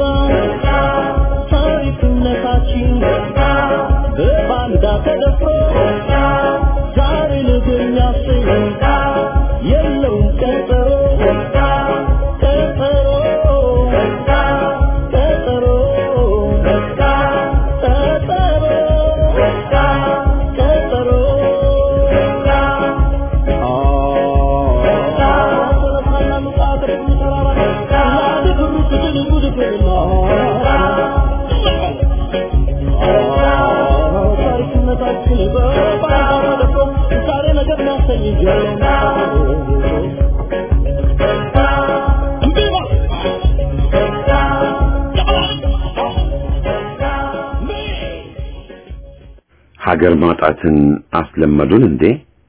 ታሪክነታችን በባንዳ ተደፍሮ ዛሬ ነገ የሚያሰኝ የለውም ቀጠሮ ቀጠሮ ቀጠሮ ቀጠሮ
ሀገር ማጣትን አስለመዱን እንዴ?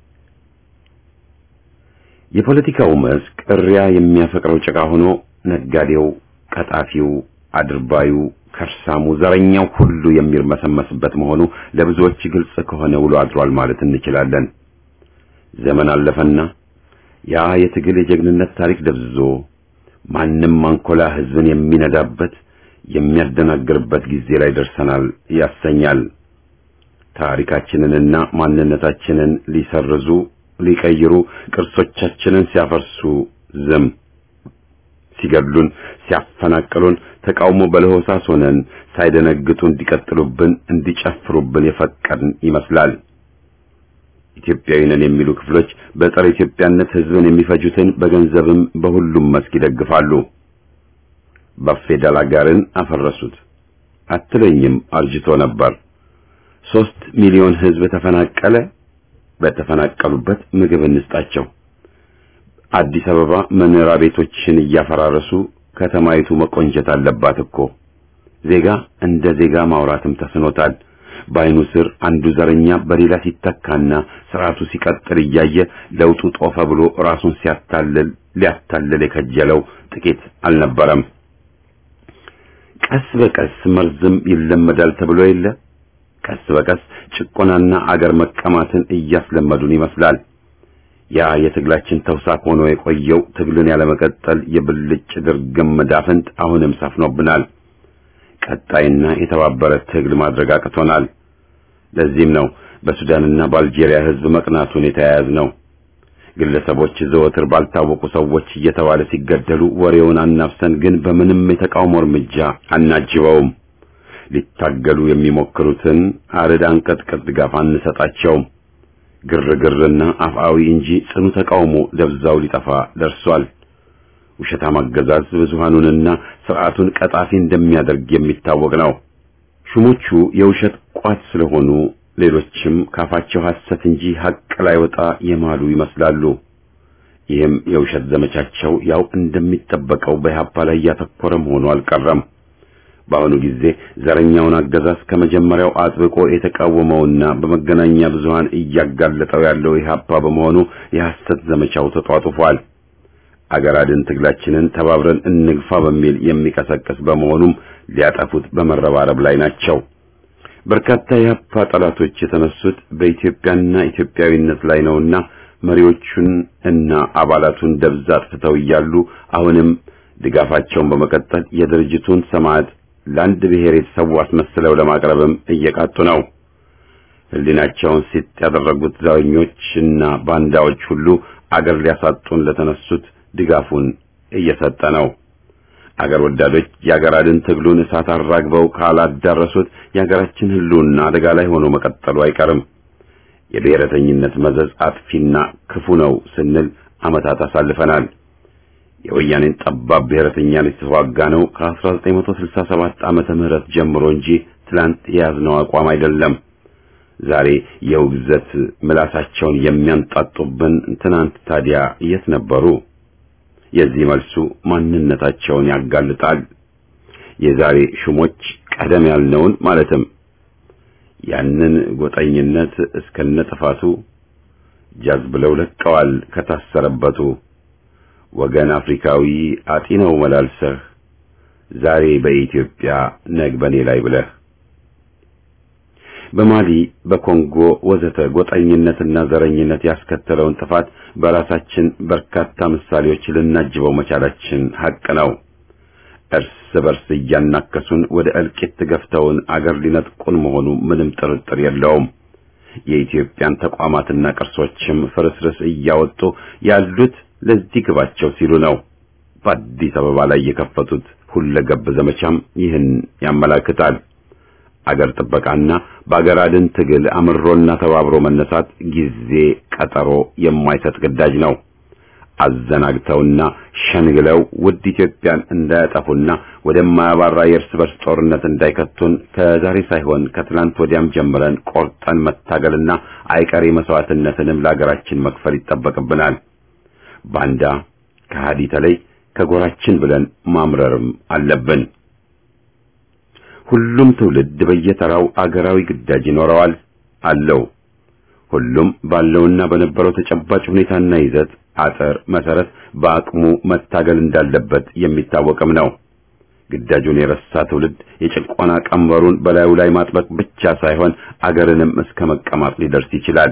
የፖለቲካው መስክ እሪያ የሚያፈቅረው ጭቃ ሆኖ ነጋዴው፣ ቀጣፊው፣ አድርባዩ፣ ከርሳሙ፣ ዘረኛው ሁሉ የሚርመሰመስበት መሆኑ ለብዙዎች ግልጽ ከሆነ ውሎ አድሯል ማለት እንችላለን። ዘመን አለፈና ያ የትግል የጀግንነት ታሪክ ደብዝዞ ማንም አንኮላ ህዝብን የሚነዳበት የሚያደናግርበት ጊዜ ላይ ደርሰናል ያሰኛል። ታሪካችንንና ማንነታችንን ሊሰርዙ ሊቀይሩ ቅርሶቻችንን ሲያፈርሱ ዝም ሲገድሉን ሲያፈናቅሉን ተቃውሞ በለሆሳስ ሆነን ሳይደነግጡ እንዲቀጥሉብን እንዲጨፍሩብን የፈቀድን ይመስላል። ኢትዮጵያዊ ነን የሚሉ ክፍሎች በጸረ ኢትዮጵያነት ህዝብን የሚፈጁትን በገንዘብም በሁሉም መስክ ይደግፋሉ። ባፌዳል አጋርን አፈረሱት፣ አትለኝም አርጅቶ ነበር። ሶስት ሚሊዮን ህዝብ ተፈናቀለ። በተፈናቀሉበት ምግብ እንስጣቸው። አዲስ አበባ መኖሪያ ቤቶችን እያፈራረሱ ከተማይቱ መቆንጀት አለባት እኮ። ዜጋ እንደ ዜጋ ማውራትም ተስኖታል። በአይኑ ስር አንዱ ዘረኛ በሌላ ሲተካና ስርዓቱ ሲቀጥል እያየ ለውጡ ጦፈ ብሎ ራሱን ሲያታልል ሊያታልል የከጀለው ጥቂት አልነበረም። ቀስ በቀስ መርዝም ይለመዳል ተብሎ የለ። ቀስ በቀስ ጭቆናና አገር መቀማትን እያስለመዱን ይመስላል። ያ የትግላችን ተውሳክ ሆኖ የቆየው ትግልን ያለመቀጠል የብልጭ ድርግም መዳፍንት አሁንም ሰፍኖብናል። ቀጣይና የተባበረ ትግል ማድረግ አቅቶናል። ለዚህም ነው በሱዳንና በአልጄሪያ ህዝብ መቅናቱን የተያያዝ ነው። ግለሰቦች ዘወትር ባልታወቁ ሰዎች እየተባለ ሲገደሉ ወሬውን አናፍሰን ግን በምንም የተቃውሞ እርምጃ አናጅበውም። ሊታገሉ የሚሞክሩትን አርድ አንቀጥቅጥ ድጋፍ አንሰጣቸውም። ግርግርና አፍአዊ እንጂ ጽኑ ተቃውሞ ደብዛው ሊጠፋ ደርሷል። ውሸታም አገዛዝ ብዙሃኑንና ስርዓቱን ቀጣፊ እንደሚያደርግ የሚታወቅ ነው። ሹሞቹ የውሸት ቋት ስለሆኑ ሌሎችም ካፋቸው ሐሰት እንጂ ሐቅ ላይ ወጣ የማሉ ይመስላሉ። ይህም የውሸት ዘመቻቸው ያው እንደሚጠበቀው በኢህአፓ ላይ ያተኮረ መሆኑ አልቀረም። በአሁኑ ጊዜ ዘረኛውን አገዛዝ ከመጀመሪያው አጥብቆ የተቃወመውና በመገናኛ ብዙሃን እያጋለጠው ያለው ኢህአፓ በመሆኑ የሐሰት ዘመቻው ተጧጡፏል። አገር አድን ትግላችንን ተባብረን እንግፋ በሚል የሚቀሰቅስ በመሆኑም ሊያጠፉት በመረባረብ ላይ ናቸው። በርካታ የኢህአፓ ጠላቶች የተነሱት በኢትዮጵያና ኢትዮጵያዊነት ላይ ነውና መሪዎቹን እና አባላቱን ደብዛ አጥፍተው እያሉ አሁንም ድጋፋቸውን በመቀጠል የድርጅቱን ሰማዕት ለአንድ ብሔር የተሰዉ አስመስለው ለማቅረብም እየቃጡ ነው። ህሊናቸውን ሲጥ ያደረጉት ዘረኞችና ባንዳዎች ሁሉ አገር ሊያሳጡን ለተነሱት ድጋፉን እየሰጠ ነው። አገር ወዳዶች የአገር አድን ትግሉን እሳት አራግበው ካላዳረሱት የአገራችን ህልውና አደጋ ላይ ሆኖ መቀጠሉ አይቀርም። የብሔረተኝነት መዘዝ አጥፊና ክፉ ነው ስንል ዓመታት አሳልፈናል። የወያኔን ጠባብ ብሔረተኛን የተዋጋ ነው ከ1967 ዓመተ ምህረት ጀምሮ እንጂ ትላንት የያዝነው አቋም አይደለም። ዛሬ የውግዘት ምላሳቸውን የሚያንጣጡብን ትናንት ታዲያ የት ነበሩ? የዚህ መልሱ ማንነታቸውን ያጋልጣል። የዛሬ ሹሞች ቀደም ያልነውን ማለትም ያንን ጎጠኝነት እስከነ ጥፋቱ ጃዝ ብለው ለቀዋል ከታሰረበቱ ወገን አፍሪካዊ አጢነው መላልሰህ ዛሬ በኢትዮጵያ ነግ በኔ ላይ ብለህ በማሊ በኮንጎ ወዘተ ጎጠኝነትና ዘረኝነት ያስከተለውን ጥፋት በራሳችን በርካታ ምሳሌዎች ልናጅበው መቻላችን ሐቅ ነው። እርስ በርስ እያናከሱን ወደ እልቂት ገፍተውን አገር ሊነጥቁን መሆኑ ምንም ጥርጥር የለውም። የኢትዮጵያን ተቋማትና ቅርሶችም ፍርስርስ እያወጡ ያሉት ለዚህ ግባቸው ሲሉ ነው። በአዲስ አበባ ላይ የከፈቱት ሁለገብ ዘመቻም ይህን ያመላክታል። አገር ጥበቃና በአገር አድን ትግል አምሮና ተባብሮ መነሳት ጊዜ ቀጠሮ የማይሰጥ ግዳጅ ነው። አዘናግተውና ሸንግለው ውድ ኢትዮጵያን እንዳያጠፉና ወደማያባራ የእርስ በርስ ጦርነት እንዳይከቱን ከዛሬ ሳይሆን ከትላንት ወዲያም ጀምረን ቆርጠን መታገልና አይቀሬ መስዋዕትነትንም ለአገራችን መክፈል ይጠበቅብናል። ባንዳ ከሃዲ ተለይ ከጎራችን ብለን ማምረርም አለብን። ሁሉም ትውልድ በየተራው አገራዊ ግዳጅ ይኖረዋል አለው። ሁሉም ባለውና በነበረው ተጨባጭ ሁኔታና ይዘት አጥር መሰረት በአቅሙ መታገል እንዳለበት የሚታወቅም ነው። ግዳጁን የረሳ ትውልድ የጭቆና ቀንበሩን በላዩ ላይ ማጥበቅ ብቻ ሳይሆን አገርንም እስከ መቀማት ሊደርስ ይችላል።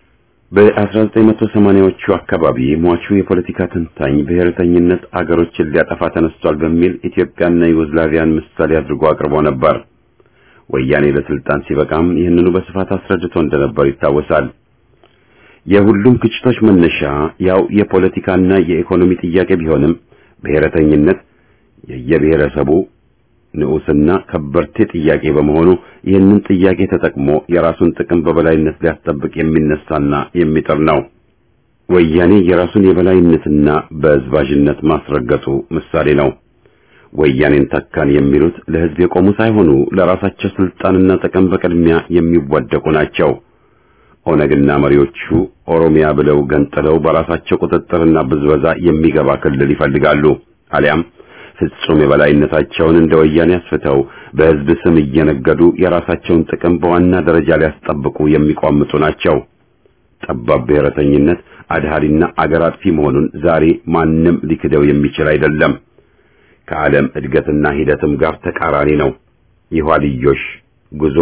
በ1980ዎቹ አካባቢ ሟቹ የፖለቲካ ተንታኝ ብሔረተኝነት አገሮችን ሊያጠፋ ተነስቷል በሚል ኢትዮጵያና ዩጎዝላቪያን ምሳሌ አድርጎ አቅርቦ ነበር። ወያኔ ለስልጣን ሲበቃም ይህንኑ በስፋት አስረድቶ እንደነበር ይታወሳል። የሁሉም ግጭቶች መነሻ ያው የፖለቲካና የኢኮኖሚ ጥያቄ ቢሆንም ብሔረተኝነት የየብሔረሰቡ ንዑስና ከበርቴ ጥያቄ በመሆኑ ይህንን ጥያቄ ተጠቅሞ የራሱን ጥቅም በበላይነት ሊያስጠብቅ የሚነሳና የሚጥር ነው። ወያኔ የራሱን የበላይነትና በዝባዥነት ማስረገጡ ምሳሌ ነው። ወያኔን ተካን የሚሉት ለህዝብ የቆሙ ሳይሆኑ ለራሳቸው ስልጣንና ጥቅም በቅድሚያ የሚወደቁ ናቸው። ኦነግና መሪዎቹ ኦሮሚያ ብለው ገንጥለው በራሳቸው ቁጥጥርና ብዝበዛ የሚገባ ክልል ይፈልጋሉ። አሊያም ፍጹም የበላይነታቸውን እንደ ወያኔ አስፍተው በህዝብ ስም እየነገዱ የራሳቸውን ጥቅም በዋና ደረጃ ሊያስጠብቁ የሚቋምጡ ናቸው። ጠባብ ብሔረተኝነት አድሃሪና አገር አጥፊ መሆኑን ዛሬ ማንም ሊክደው የሚችል አይደለም። ከዓለም እድገትና ሂደትም ጋር ተቃራኒ ነው። የኋልዮሽ ጉዞ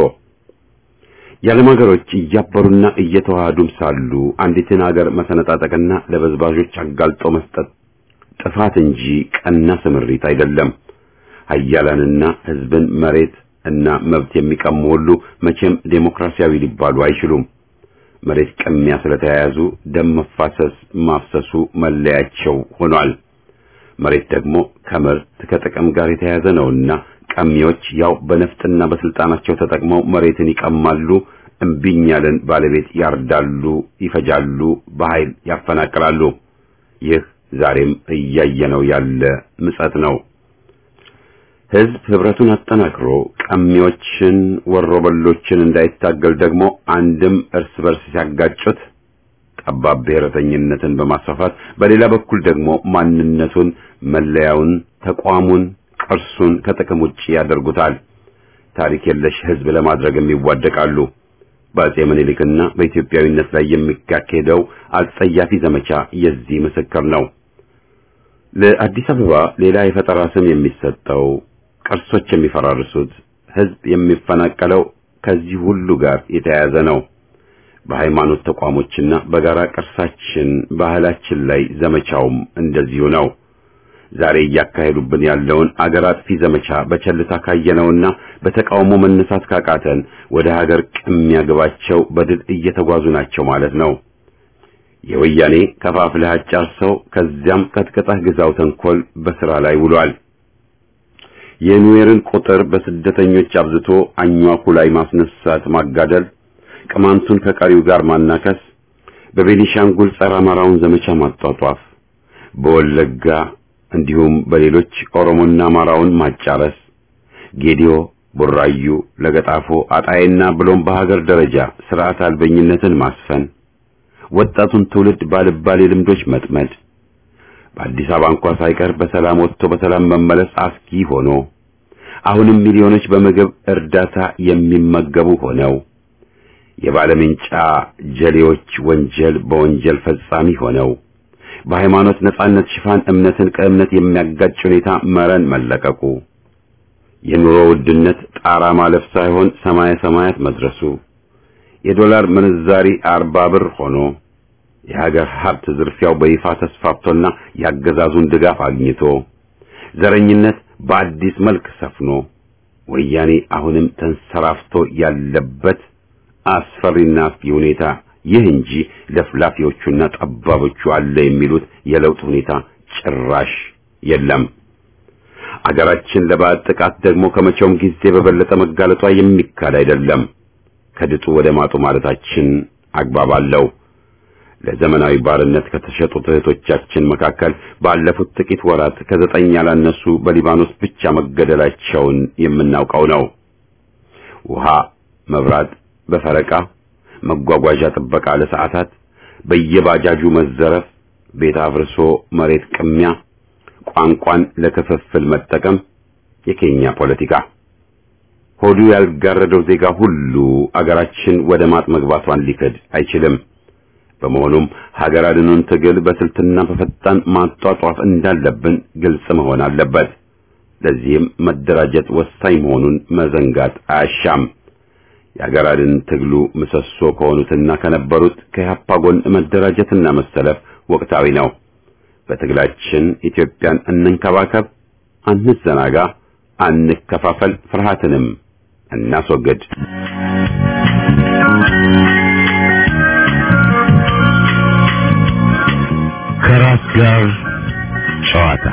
የዓለም ሀገሮች እያበሩና እየተዋሃዱም ሳሉ አንዲትን ሀገር መሰነጣጠቅና ለበዝባዦች አጋልጦ መስጠት ጥፋት እንጂ ቀና ስምሪት አይደለም። ሀያላንና ህዝብን መሬት እና መብት የሚቀሙ ሁሉ መቼም ዴሞክራሲያዊ ሊባሉ አይችሉም። መሬት ቅሚያ ስለተያያዙ ደም መፋሰስ ማፍሰሱ መለያቸው ሆኗል። መሬት ደግሞ ከምርት ከጥቅም ጋር የተያያዘ ነውና ቀሚዎች ያው በነፍጥና በስልጣናቸው ተጠቅመው መሬትን ይቀማሉ፣ እምቢኝ ያለን ባለቤት ያርዳሉ፣ ይፈጃሉ፣ በኃይል ያፈናቅላሉ። ይህ ዛሬም እያየነው ያለ ምጸት ነው። ህዝብ ህብረቱን አጠናክሮ ቀሚዎችን ወሮበሎችን እንዳይታገል ደግሞ አንድም እርስ በርስ ሲያጋጩት ጠባብ ብሔረተኝነትን በማስፋፋት በሌላ በኩል ደግሞ ማንነቱን፣ መለያውን፣ ተቋሙን፣ ቅርሱን ከጥቅም ውጪ ያደርጉታል። ታሪክ የለሽ ህዝብ ለማድረግም ይዋደቃሉ። በአጼ ምኒልክና በኢትዮጵያዊነት ላይ የሚካሄደው አጸያፊ ዘመቻ የዚህ ምስክር ነው። ለአዲስ አበባ ሌላ የፈጠራ ስም የሚሰጠው ቅርሶች የሚፈራርሱት ህዝብ የሚፈናቀለው ከዚህ ሁሉ ጋር የተያያዘ ነው። በሃይማኖት ተቋሞችና በጋራ ቅርሳችን ባህላችን ላይ ዘመቻውም እንደዚሁ ነው። ዛሬ እያካሄዱብን ያለውን አገር አጥፊ ዘመቻ በቸልታ ካየነውና በተቃውሞ መነሳት ካቃተን ወደ ሀገር ቅሚያ ግባቸው በድል እየተጓዙ ናቸው ማለት ነው። የወያኔ ከፋፍለህ አጫርሰው ከዚያም ቀጥቀጣህ ግዛው ተንኮል በስራ ላይ ውሏል። የኑዌርን ቁጥር በስደተኞች አብዝቶ አኟኩ ላይ ማስነሳት፣ ማጋደል፣ ቅማንቱን ከቀሪው ጋር ማናከስ፣ በቤኒሻንጉል ጸረ አማራውን ዘመቻ ማጧጧፍ፣ በወለጋ እንዲሁም በሌሎች ኦሮሞና አማራውን ማጫረስ፣ ጌዲዮ፣ ቡራዩ፣ ለገጣፎ፣ አጣይና ብሎም በሀገር ደረጃ ስርዓት አልበኝነትን ማስፈን ወጣቱን ትውልድ ባልባሌ ልምዶች መጥመድ በአዲስ አበባ እንኳ ሳይቀር በሰላም ወጥቶ በሰላም መመለስ አስጊ ሆኖ አሁንም ሚሊዮኖች በምግብ እርዳታ የሚመገቡ ሆነው የባለምንጫ ጀሌዎች ወንጀል በወንጀል ፈጻሚ ሆነው በሃይማኖት ነጻነት ሽፋን እምነትን ከእምነት የሚያጋጭ ሁኔታ መረን መለቀቁ የኑሮ ውድነት ጣራ ማለፍ ሳይሆን ሰማየ ሰማያት መድረሱ የዶላር ምንዛሪ አርባ ብር ሆኖ የሀገር ሀብት ዝርፊያው በይፋ ተስፋፍቶና ያገዛዙን ድጋፍ አግኝቶ ዘረኝነት በአዲስ መልክ ሰፍኖ ወያኔ አሁንም ተንሰራፍቶ ያለበት አስፈሪና አስጊ ሁኔታ ይህ እንጂ ለፍላፊዎቹና ጠባቦቹ አለ የሚሉት የለውጥ ሁኔታ ጭራሽ የለም። አገራችን ለባዕድ ጥቃት ደግሞ ከመቼውም ጊዜ በበለጠ መጋለጧ የሚካድ አይደለም። ከድጡ ወደ ማጡ ማለታችን አግባብ አለው። ለዘመናዊ ባርነት ከተሸጡት እህቶቻችን መካከል ባለፉት ጥቂት ወራት ከዘጠኝ ያላነሱ በሊባኖስ ብቻ መገደላቸውን የምናውቀው ነው። ውሃ፣ መብራት በፈረቃ መጓጓዣ ጥበቃ ለሰዓታት፣ በየባጃጁ መዘረፍ፣ ቤት አፍርሶ መሬት ቅሚያ፣ ቋንቋን ለክፍፍል መጠቀም፣ የኬኛ ፖለቲካ ሆዱ ያልጋረደው ዜጋ ሁሉ አገራችን ወደ ማጥ መግባቷን ሊክድ አይችልም። በመሆኑም ሀገር አድኑን ትግል በስልትና በፈጣን ማጧጧፍ እንዳለብን ግልጽ መሆን አለበት። ለዚህም መደራጀት ወሳኝ መሆኑን መዘንጋት አያሻም። የሀገር አድን ትግሉ ምሰሶ ከሆኑትና ከነበሩት ከኢህአፓ ጎን መደራጀትና መሰለፍ ወቅታዊ ነው። በትግላችን ኢትዮጵያን እንንከባከብ፣ አንዘናጋ፣ አንከፋፈል፣ ፍርሃትንም እናስወግድ።
ከራስ ጋር ጨዋታ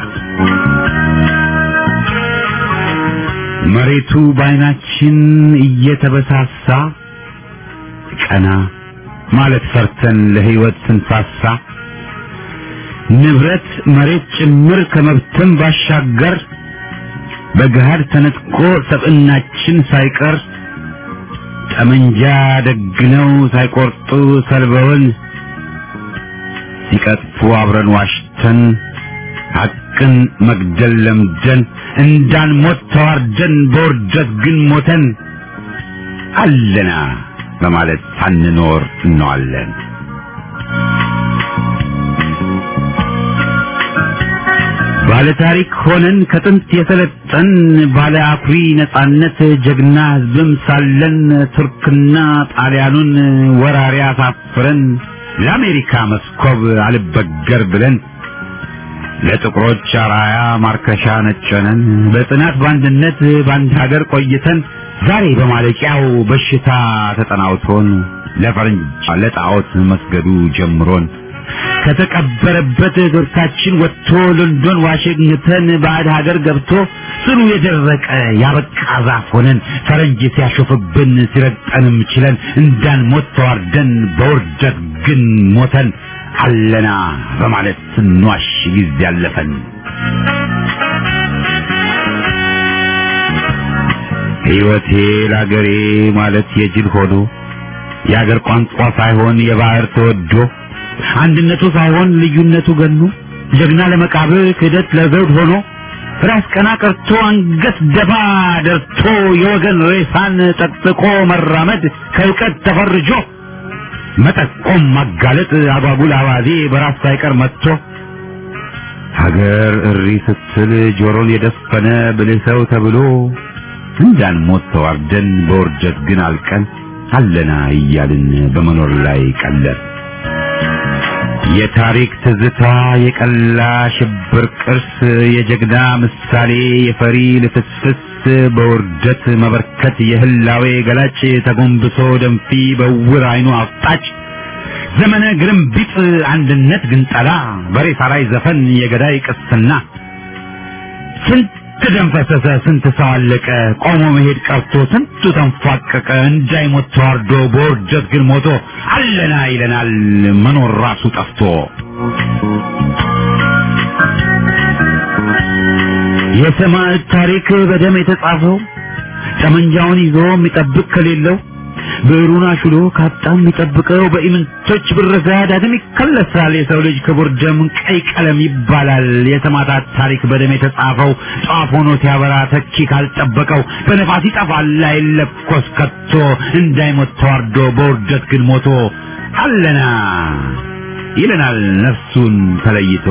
መሬቱ በዓይናችን እየተበሳሳ ቀና ማለት ፈርተን ለሕይወት ስንሳሳ ንብረት መሬት ጭምር ከመብትም ባሻገር በገሃድ ተነጥቆ ሰብዕናችን ሳይቀር ጠመንጃ ደግነው ሳይቆርጡ ሰልበውን ሲቀጥፉ አብረን ዋሽተን ሐቅን መግደል ለምደን እንዳንሞት ተዋርደን በውርደት ግን ሞተን አለና በማለት ሳንኖር እንዋለን። ባለ ታሪክ ሆነን ከጥንት የሰለጠን ባለ አኩሪ ነጻነት ጀግና ሕዝብም ሳለን ቱርክና ጣሊያኑን ወራሪ አሳፍረን ለአሜሪካ መስኮብ አልበገር ብለን ለጥቁሮች አራያ ማርከሻ ነጨነን በጽናት በአንድነት በአንድ ሀገር ቆይተን ዛሬ በማለቂያው በሽታ ተጠናውቶን ለፈረንጅ ለጣዖት መስገዱ ጀምሮን ከተቀበረበት ዶርካችን ወጥቶ ሎንዶን ዋሽንግተን ባዕድ ሀገር ገብቶ ስሩ የደረቀ ያበቃ ዛፍ ሆነን ፈረንጅ ሲያሾፍብን ሲረግጠንም ችለን እንዳንሞት ተዋርደን በውርደት ግን ሞተን አለና በማለት ስንዋሽ ጊዜ ያለፈን ሕይወቴ ለአገሬ ማለት የጅል ሆኖ የአገር ቋንቋ ሳይሆን የባህር ተወዶ አንድነቱ ሳይሆን ልዩነቱ ገኖ ጀግና ለመቃብር ክህደት ለዘውድ ሆኖ ራስ ቀና ቀርቶ አንገት ደፋ ደርቶ የወገን ሬሳን ጠቅጥቆ መራመድ ከእውቀት ተፈርጆ መጠቆም ማጋለጥ አጓጉል አባዜ በራስ ሳይቀር መጥቶ ሀገር እሪ ስትል ጆሮን የደፈነ ብልህ ሰው ተብሎ እንዳንሞት ተዋርደን በውርደት ግን አልቀን አለና እያልን በመኖር ላይ ቀለር የታሪክ ትዝታ የቀላ ሽብር ቅርስ የጀግና ምሳሌ የፈሪ ልፍስፍስ በውርደት መበርከት የህላዌ ገላጭ ተጎንብሶ ደንፊ በውር አይኑ አፍጣጭ ዘመነ ግርምቢጥ አንድነት ግንጠላ በሬሳ ላይ ዘፈን የገዳይ ቅስና ስንት ደም ፈሰሰ፣ ስንት ሰው አለቀ፣ ቆሞ መሄድ ቀርቶ ስንቱ ተንፏቀቀ፣ እንዳይሞት ተዋርዶ በውርደት ግን ሞቶ አለና ይለናል መኖር ራሱ ጠፍቶ። የሰማዕት ታሪክ በደም የተጻፈው ጠመንጃውን ይዞ የሚጠብቅ ከሌለው ብዕሩን አሹሎ ካጣ የሚጠብቀው በኢምንቶች ብረዛ ዳግም ይከለሳል። የሰው ልጅ ክቡር ደም ቀይ ቀለም ይባላል። የሰማዕታት ታሪክ በደም የተጻፈው ጧፍ ሆኖ ሲያበራ ተኪ ካልጠበቀው በነፋስ ይጠፋል አይለኮስ ከቶ እንዳይሞት ተዋርዶ በውርደት ግን ሞቶ አለና ይለናል ነፍሱን ተለይቶ።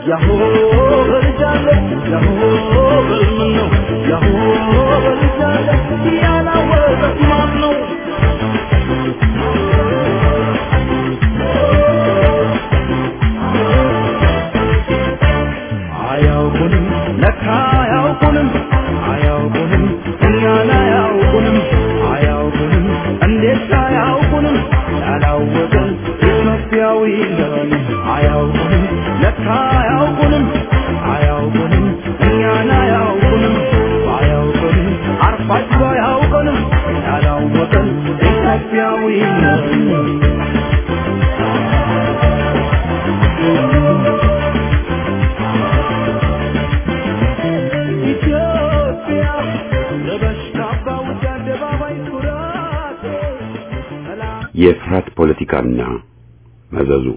ያሆ በልጃለሁ ያሆ በልምን ነው ያሆ በልጃለሁ ያላወቀት ማን ነው አያውቁንም ለካ አያውቁንም አያውቁንም እኛን አያውቁንም አያውቁንም እንዴት አያውቁንም ያላወቀን ኢትዮጵያዊ ነን አያውቁንም ለካ አያውቁንም አያውቁንም እኛን አያውቁንም አያውቁንም አርፋችሁ አያውቁንም ያላወቀን ኢትዮጵያዊ ነን ኢትዮጵያ ለበሽታ ባውጃ አደባባይ ኩራት ሰላም
የፍርሃት ፖለቲካና መዘዙ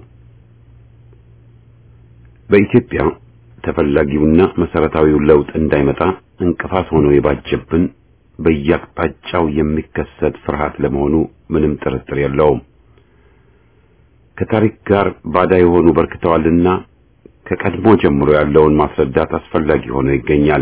በኢትዮጵያ ተፈላጊውና መሰረታዊው ለውጥ እንዳይመጣ እንቅፋት ሆኖ የባጀብን በየአቅጣጫው የሚከሰት ፍርሃት ለመሆኑ ምንም ጥርጥር የለውም። ከታሪክ ጋር ባዳ የሆኑ በርክተዋልና ከቀድሞ ጀምሮ ያለውን ማስረዳት አስፈላጊ ሆኖ ይገኛል።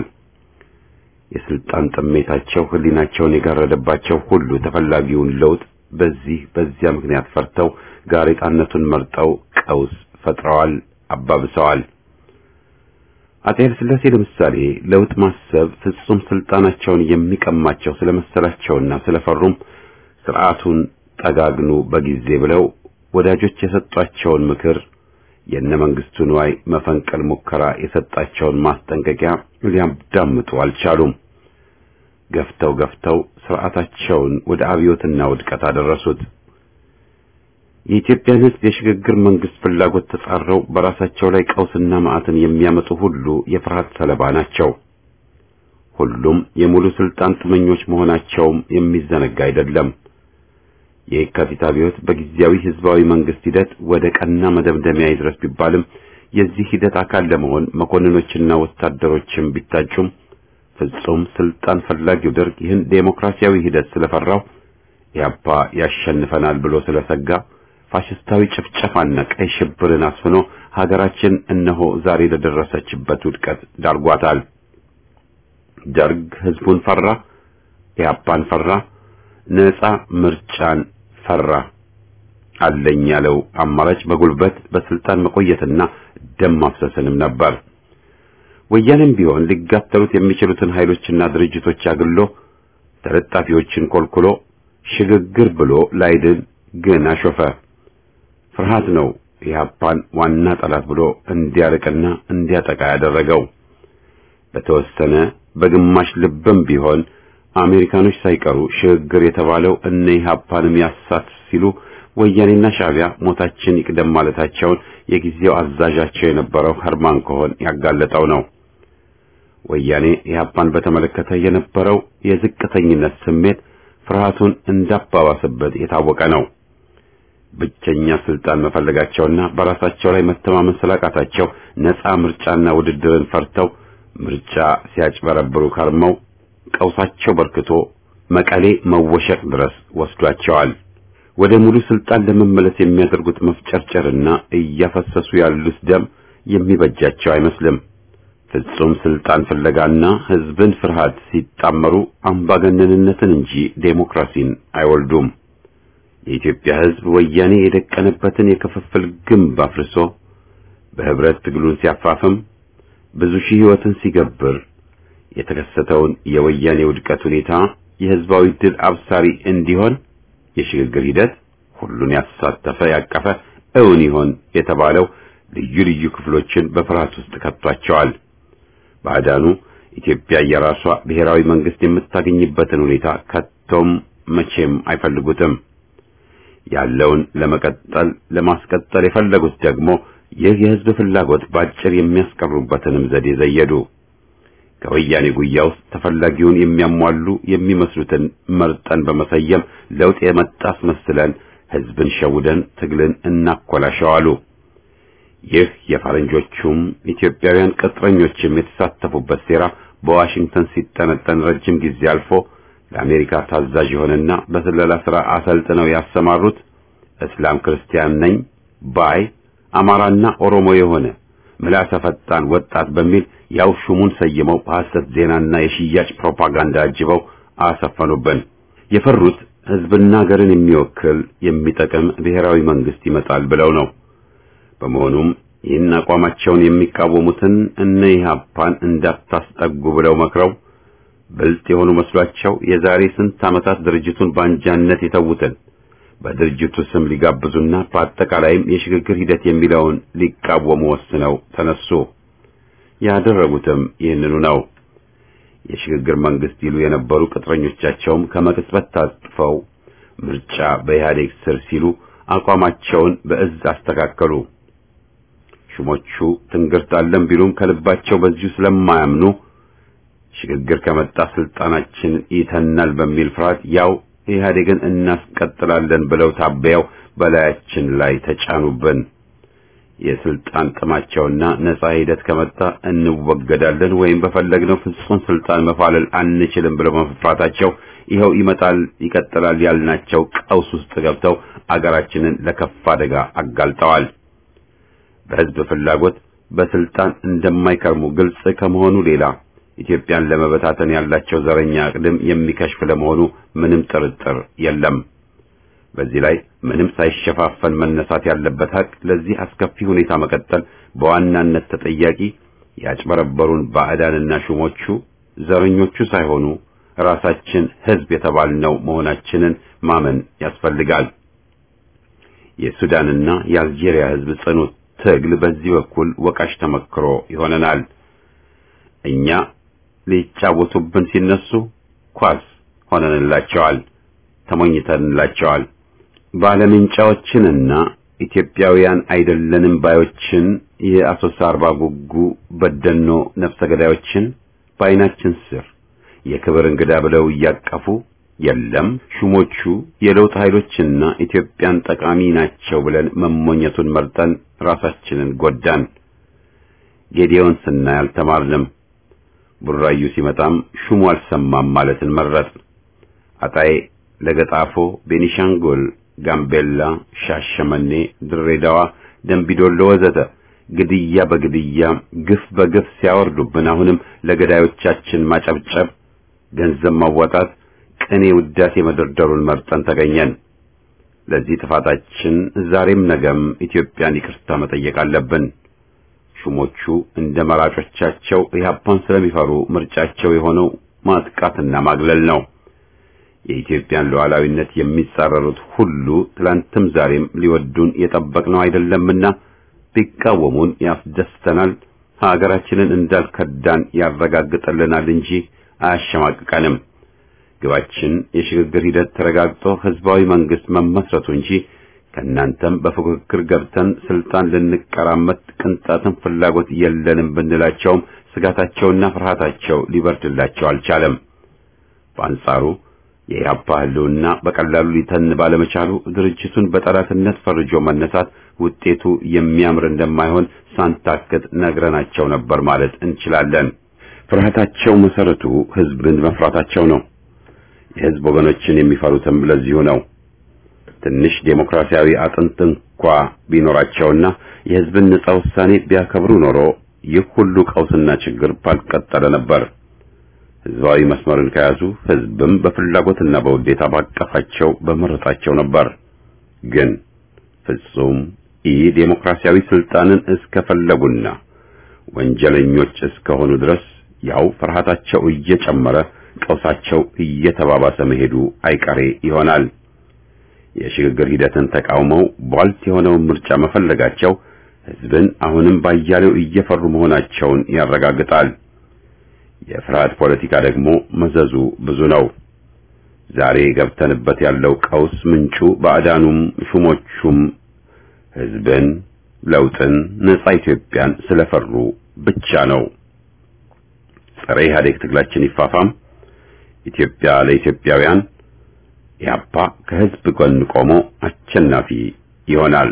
የስልጣን ጥሜታቸው ሕሊናቸውን የጋረደባቸው ሁሉ ተፈላጊውን ለውጥ በዚህ በዚያ ምክንያት ፈርተው ጋሬጣነቱን መርጠው ቀውስ ፈጥረዋል፣ አባብሰዋል። አጼ ኃይለ ሥላሴ ለምሳሌ ለውጥ ማሰብ ፍጹም ስልጣናቸውን የሚቀማቸው ስለመሰላቸውና ስለፈሩም ስርዓቱን ጠጋግኑ በጊዜ ብለው ወዳጆች የሰጧቸውን ምክር የነ መንግስቱ ንዋይ መፈንቀል ሙከራ የሰጣቸውን ማስጠንቀቂያ ሊያዳምጡ አልቻሉም። ገፍተው ገፍተው ስርዓታቸውን ወደ አብዮትና ውድቀት አደረሱት። የኢትዮጵያን ሕዝብ የሽግግር መንግስት ፍላጎት ተጻረው በራሳቸው ላይ ቀውስና መዓትን የሚያመጡ ሁሉ የፍርሃት ሰለባ ናቸው። ሁሉም የሙሉ ስልጣን ጥመኞች መሆናቸውም የሚዘነጋ አይደለም። የየካቲት አብዮት በጊዜያዊ ህዝባዊ መንግስት ሂደት ወደ ቀና መደምደሚያ ይድረስ ቢባልም የዚህ ሂደት አካል ለመሆን መኮንኖችና ወታደሮችም ቢታጩም ፍጹም ስልጣን ፈላጊው ደርግ ይህን ዴሞክራሲያዊ ሂደት ስለፈራው ኢህአፓ ያሸንፈናል ብሎ ስለሰጋ ፋሽስታዊ ጭፍጨፋና ቀይ ሽብርን አስፍኖ ሀገራችን እነሆ ዛሬ ለደረሰችበት ውድቀት ዳርጓታል። ደርግ ህዝቡን ፈራ፣ ኢህአፓን ፈራ፣ ነጻ ምርጫን ፈራ። አለኝ ያለው አማራጭ በጉልበት በስልጣን መቆየትና ደም ማፍሰስንም ነበር። ወያኔም ቢሆን ሊጋተሉት የሚችሉትን ኃይሎችና ድርጅቶች አግሎ ተለጣፊዎችን ኮልኩሎ ሽግግር ብሎ ላይድን ግን አሾፈ። ፍርሃት ነው ኢህአፓን ዋና ጠላት ብሎ እንዲያርቅና እንዲያጠቃ ያደረገው። በተወሰነ በግማሽ ልብም ቢሆን አሜሪካኖች ሳይቀሩ ሽግግር የተባለው እነ ኢህአፓንም ያሳት ሲሉ ወያኔና ሻዕቢያ ሞታችን ይቅደም ማለታቸውን የጊዜው አዛዣቸው የነበረው ኸርማን ኮሆን ያጋለጠው ነው። ወያኔ ኢህአፓን በተመለከተ የነበረው የዝቅተኝነት ስሜት ፍርሃቱን እንዳባባሰበት የታወቀ ነው። ብቸኛ ስልጣን መፈለጋቸውና በራሳቸው ላይ መተማመን ስላቃታቸው ነፃ ምርጫና ውድድርን ፈርተው ምርጫ ሲያጭበረብሩ ከርመው ቀውሳቸው በርክቶ መቀሌ መወሸቅ ድረስ ወስዷቸዋል። ወደ ሙሉ ስልጣን ለመመለስ የሚያደርጉት መፍጨርጨርና እያፈሰሱ ያሉት ደም የሚበጃቸው አይመስልም። ፍጹም ስልጣን ፍለጋና ህዝብን ፍርሃት ሲጣመሩ አምባገነንነትን እንጂ ዴሞክራሲን አይወልዱም። የኢትዮጵያ ህዝብ ወያኔ የደቀነበትን የክፍፍል ግንብ አፍርሶ በህብረት ትግሉን ሲያፋፍም ብዙ ሺህ ህይወትን ሲገብር የተከሰተውን የወያኔ ውድቀት ሁኔታ የህዝባዊ ድል አብሳሪ እንዲሆን የሽግግር ሂደት ሁሉን ያሳተፈ ያቀፈ እውን ይሆን የተባለው ልዩ ልዩ ክፍሎችን በፍርሃት ውስጥ ከቷቸዋል። ባዕዳኑ ኢትዮጵያ የራሷ ብሔራዊ መንግስት የምታገኝበትን ሁኔታ ከቶም መቼም አይፈልጉትም። ያለውን ለመቀጠል ለማስቀጠል የፈለጉት ደግሞ ይህ የህዝብ ፍላጎት ባጭር የሚያስቀሩበትንም ዘዴ ዘየዱ። ከወያኔ ጉያ ውስጥ ተፈላጊውን የሚያሟሉ የሚመስሉትን መርጠን በመሰየም ለውጥ የመጣ አስመስለን ህዝብን ሸውደን ትግልን እናኮላሸዋሉ። ይህ የፈረንጆቹም ኢትዮጵያውያን ቅጥረኞችም የተሳተፉበት ሴራ በዋሽንግተን ሲጠነጠን ረጅም ጊዜ አልፎ ለአሜሪካ ታዛዥ የሆነና በስለላ ሥራ አሰልጥነው ያሰማሩት እስላም ክርስቲያን ነኝ ባይ አማራና ኦሮሞ የሆነ ምላሰ ፈጣን ወጣት በሚል ያው ሹሙን ሰይመው በሐሰት ዜናና የሽያጭ ፕሮፓጋንዳ አጅበው አሰፈኑብን። የፈሩት ህዝብና ሀገርን የሚወክል የሚጠቅም ብሔራዊ መንግስት ይመጣል ብለው ነው። በመሆኑም ይህን አቋማቸውን የሚቃወሙትን እነ ኢህአፓን እንዳታስጠጉ ብለው መክረው ብልጥ የሆኑ መስሏቸው የዛሬ ስንት ዓመታት ድርጅቱን በአንጃነት የተዉትን በድርጅቱ ስም ሊጋብዙና በአጠቃላይም የሽግግር ሂደት የሚለውን ሊቃወሙ ወስነው ተነሱ። ያደረጉትም ይህንኑ ነው። የሽግግር መንግስት ይሉ የነበሩ ቅጥረኞቻቸውም ከመቅጽበት ታጥፈው ምርጫ በኢህአዴግ ስር ሲሉ አቋማቸውን በእዝ አስተካከሉ። ሹሞቹ ትንግርት አለን ቢሉም ከልባቸው በዚሁ ስለማያምኑ ሽግግር ከመጣ ስልጣናችን ይተናል በሚል ፍርሃት ያው ኢህአዴግን እናስቀጥላለን ብለው ታበያው በላያችን ላይ ተጫኑብን። የስልጣን ጥማቸውና ነጻ ሂደት ከመጣ እንወገዳለን ወይም በፈለግነው ፍጹም ስልጣን መፋለል አንችልም ብለው መፍራታቸው ይኸው ይመጣል ይቀጥላል ያልናቸው ቀውስ ውስጥ ገብተው አገራችንን ለከፋ አደጋ አጋልጠዋል። በህዝብ ፍላጎት በስልጣን እንደማይከርሙ ግልጽ ከመሆኑ ሌላ ኢትዮጵያን ለመበታተን ያላቸው ዘረኛ አቅድም የሚከሽፍ ለመሆኑ ምንም ጥርጥር የለም። በዚህ ላይ ምንም ሳይሸፋፈን መነሳት ያለበት ሀቅ ለዚህ አስከፊ ሁኔታ መቀጠል በዋናነት ተጠያቂ ያጭበረበሩን ባዕዳንና ሹሞቹ ዘረኞቹ ሳይሆኑ ራሳችን ህዝብ የተባልነው መሆናችንን ማመን ያስፈልጋል። የሱዳንና የአልጄሪያ ህዝብ ጽኑ ትግል በዚህ በኩል ወቃሽ ተመክሮ ይሆነናል። እኛ ሊጫወቱብን ሲነሱ ኳስ ሆነንላቸዋል፣ ተሞኝተንላቸዋል። ባለምንጫዎችንና ኢትዮጵያውያን አይደለንም ባዮችን የአሶሳ አርባ ጉጉ በደኖ ነፍሰ ገዳዮችን በዓይናችን ስር የክብር እንግዳ ብለው እያቀፉ የለም ሹሞቹ የለውጥ ኃይሎችና ኢትዮጵያን ጠቃሚ ናቸው ብለን መሞኘቱን መርጠን ራሳችንን ጎዳን። ጌዲዮን ስናይ አልተማርንም። ቡራዩ ሲመጣም ሹሙ አልሰማም ማለትን መረጥን። አጣዬ፣ ለገጣፎ፣ ቤኒሻንጉል፣ ጋምቤላ፣ ሻሸመኔ፣ ድሬዳዋ፣ ደንቢዶሎ ወዘተ ግድያ በግድያ ግፍ በግፍ ሲያወርዱብን አሁንም ለገዳዮቻችን ማጨብጨብ፣ ገንዘብ ማዋጣት፣ ቅኔ ውዳሴ መደርደሩን መርጠን ተገኘን። ለዚህ ጥፋታችን ዛሬም ነገም ኢትዮጵያን ይቅርታ መጠየቅ አለብን። ሹሞቹ እንደ መራጮቻቸው ኢህአፓን ስለሚፈሩ ምርጫቸው የሆነው ማጥቃትና ማግለል ነው። የኢትዮጵያን ሉዓላዊነት የሚጻረሩት ሁሉ ትላንትም ዛሬም ሊወዱን የጠበቅነው አይደለምና ቢቃወሙን ያስደስተናል፣ ሀገራችንን እንዳልከዳን ያረጋግጥልናል እንጂ አያሸማቅቀንም። ግባችን የሽግግር ሂደት ተረጋግጦ ህዝባዊ መንግስት መመስረቱ እንጂ ከእናንተም በፉክክር ገብተን ስልጣን ልንቀራመት ቅንጣትን ፍላጎት የለንም ብንላቸውም ስጋታቸውና ፍርሃታቸው ሊበርድላቸው አልቻለም። በአንጻሩ የኢህአፓ ህልውና በቀላሉ ሊተን ባለመቻሉ ድርጅቱን በጠላትነት ፈርጆ መነሳት ውጤቱ የሚያምር እንደማይሆን ሳንታክት ነግረናቸው ነበር ማለት እንችላለን። ፍርሃታቸው መሰረቱ ህዝብን መፍራታቸው ነው። የህዝብ ወገኖችን የሚፈሩትም ለዚሁ ነው። ትንሽ ዴሞክራሲያዊ አጥንት እንኳ ቢኖራቸውና የህዝብን ነጻ ውሳኔ ቢያከብሩ ኖሮ ይህ ሁሉ ቀውስና ችግር ባልቀጠለ ነበር። ህዝባዊ መስመርን ከያዙ ህዝብም በፍላጎትና በውዴታ ባቀፋቸው በመረጣቸው ነበር። ግን ፍጹም ኢ ዴሞክራሲያዊ ስልጣንን እስከፈለጉና ወንጀለኞች እስከሆኑ ድረስ ያው ፍርሃታቸው እየጨመረ ቀውሳቸው እየተባባሰ መሄዱ አይቀሬ ይሆናል። የሽግግር ሂደትን ተቃውመው ቧልት የሆነውን ምርጫ መፈለጋቸው ህዝብን አሁንም ባያሌው እየፈሩ መሆናቸውን ያረጋግጣል። የፍርሃት ፖለቲካ ደግሞ መዘዙ ብዙ ነው። ዛሬ ገብተንበት ያለው ቀውስ ምንጩ ባዕዳኑም ሹሞቹም ህዝብን፣ ለውጥን፣ ነጻ ኢትዮጵያን ስለፈሩ ብቻ ነው። ጸረ ኢህአዴግ ትግላችን ይፋፋም። ኢትዮጵያ ለኢትዮጵያውያን ኢህአፓ ከህዝብ ጎን ቆሞ አሸናፊ ይሆናል።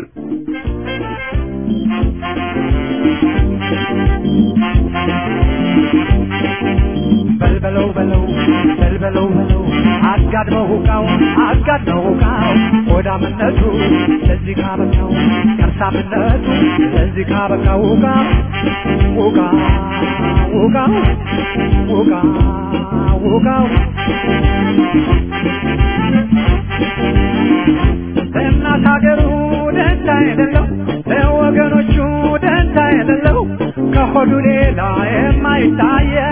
በልበለው በለው በልበለው በለው አጋድመው ሁቃው አጋድመው ሁቃው ሆዳምነቱ ለዚህ ካበቃው ከርሳምነቱ ለዚህ ካበቃው ሁቃ ውቃ ውቃው ውቃ ውቃው ለእናት ሀገሩ ደንታ የሌለው ለወገኖቹ ደንታ የሌለው ከሆዱ ሌላ የማይታየው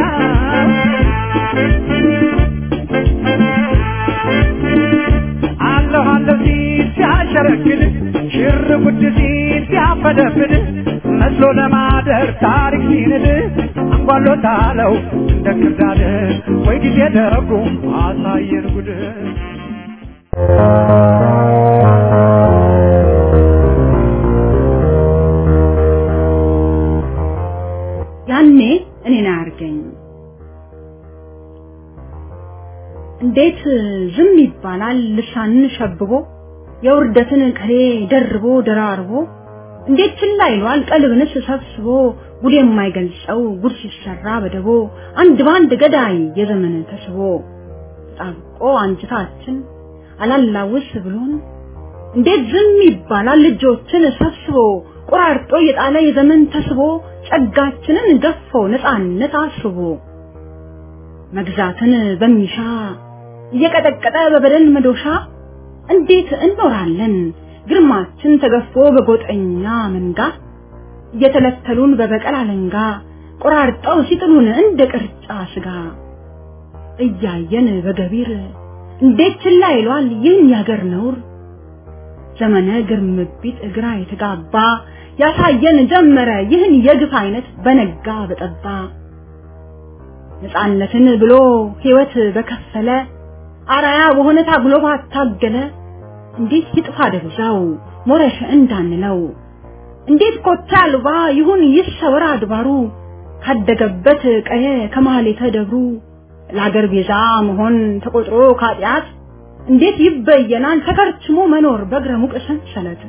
አለሁ አለሁ ሲል ሲያሸረግድ ሽር ጉድ ሲል ሲያፈደፍድ መስሎ ለማደር ታሪክ ሲንድ አንጓሎታለው እንደ ክርዳድ ወይ ጊዜ ደጉ አሳየን ጉድ
ያኔ እኔን አያርገኝ እንዴት ዝም ይባላል ልሳንን ሸብቦ የውርደትን ቅኔ ደርቦ ደራርቦ እንዴት ችላ ይሏል ቀልብንስ ሰብስቦ ጉድ የማይገልጸው ጉድ ሲሰራ በደቦ አንድ በአንድ ገዳይ የዘመን ተስቦ ተጣብቆ አንጅታችን አላላውስ ብሎን እንዴት ዝም ይባላል ልጆችን ሰብስቦ ቆራርጦ የጣለ የዘመን ተስቦ ጸጋችንን ገፎ ነፃነት አስቦ መግዛትን በሚሻ እየቀጠቀጠ በበደል መዶሻ እንዴት እንኖራለን ግርማችን ተገፎ በጎጠኛ መንጋ እየተለተሉን በበቀል አለንጋ ቆራርጠው ሲጥሉን እንደ ቅርጫ ስጋ እያየን በገቢር እንዴት ችላ ይሏል ይህን ያገር ነውር ዘመነ ግርምቢት እግራ የተጋባ ያሳየን ጀመረ ይህን የግፍ አይነት በነጋ በጠባ ነፃነትን ብሎ ህይወት በከፈለ አራያ በሆነ ታግሎ ባታገለ እንዴት ይጥፋ ደብዛው ሞረሽ እንዳንለው እንዴት ኮታ አልባ ይሁን ይሰወር አድባሩ ካደገበት ቀየ ከማህሌተ ደብሩ ለአገር ቤዛ መሆን ተቆጥሮ ካጢአት እንዴት ይበየናል ተከርችሞ መኖር በእግረ ሙቅ ሰንሰለት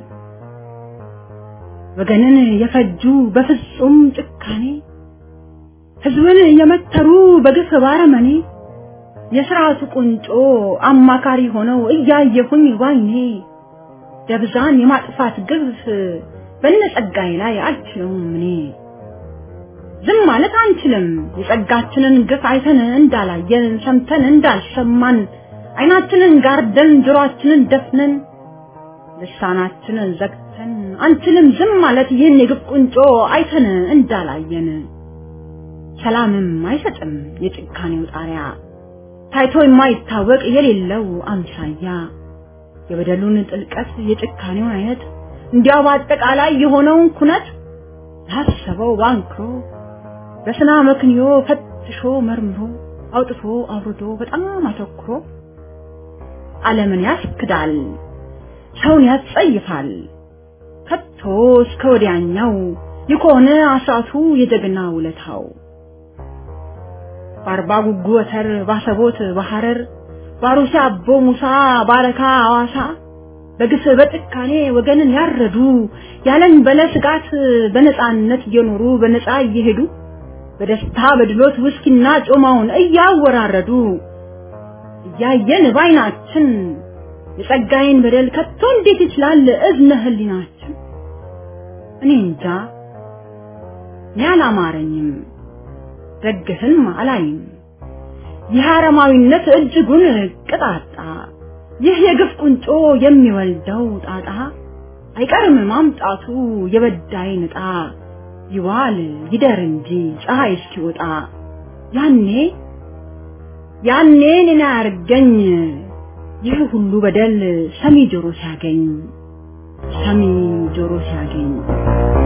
ወገንን የፈጁ በፍጹም ጭካኔ ህዝብን የመተሩ በግፍ ባረመኔ የስርዓቱ ቁንጮ አማካሪ ሆነው እያየሁኝ ባይኔ ደብዛን የማጥፋት ግፍ በነጸጋዬ ላይ አልችለውም እኔ ዝም ማለት አንችልም የጸጋችንን ግፍ አይተን እንዳላየን ሰምተን እንዳልሰማን አይናችንን ጋርደን ጆሮአችንን ደፍነን ልሳናችንን ዘግተን አንችልም ዝም ማለት ይህን የግፍ ቁንጮ አይተን እንዳላየን ሰላምም አይሰጥም የጭካኔው ጣሪያ ታይቶ የማይታወቅ የሌለው አምሳያ የበደሉን ጥልቀት የጭካኔውን አይነት እንዲያው በአጠቃላይ የሆነውን ኩነት ላሰበው ባንክሮ በስና መክንዮ ፈትሾ መርምሮ አውጥቶ አውርዶ በጣም አተኩሮ ዓለምን ያስክዳል፣ ሰውን ያስጸይፋል። ከቶ እስከ ወዲያኛው የከሆነ አስራቱ የጀግና ውለታው በአርባ ጉጉ ወተር ባሰቦት በሐረር ባሩሲ አቦ ሙሳ ባረካ አዋሳ በግፍ በጭካኔ ወገንን ያረዱ ያለን በለ ስጋት በነፃነት እየኖሩ በነፃ እየሄዱ በደስታ በድሎት ውስኪና ጮማውን እያወራረዱ እያየን ባይናችን የጸጋዬን በደል ከቶ እንዴት ይችላል እዝነ ህሊናችን? እኔ እንጃ እኔ አላማረኝም፣ ደግፍም አላይም። ይህ አረማዊነት እጅጉን ቅጣጣ፣ ይህ የግፍ ቁንጮ የሚወልደው ጣጣ አይቀርም ማምጣቱ የበዳይ ንጣ ይዋል ይደር እንጂ ፀሐይ እስኪወጣ ያኔ ያኔ እኔን አያርገኝ ይህ ሁሉ በደል ሰሚ ጆሮ ሲያገኝ ሰሚ ጆሮ ሲያገኝ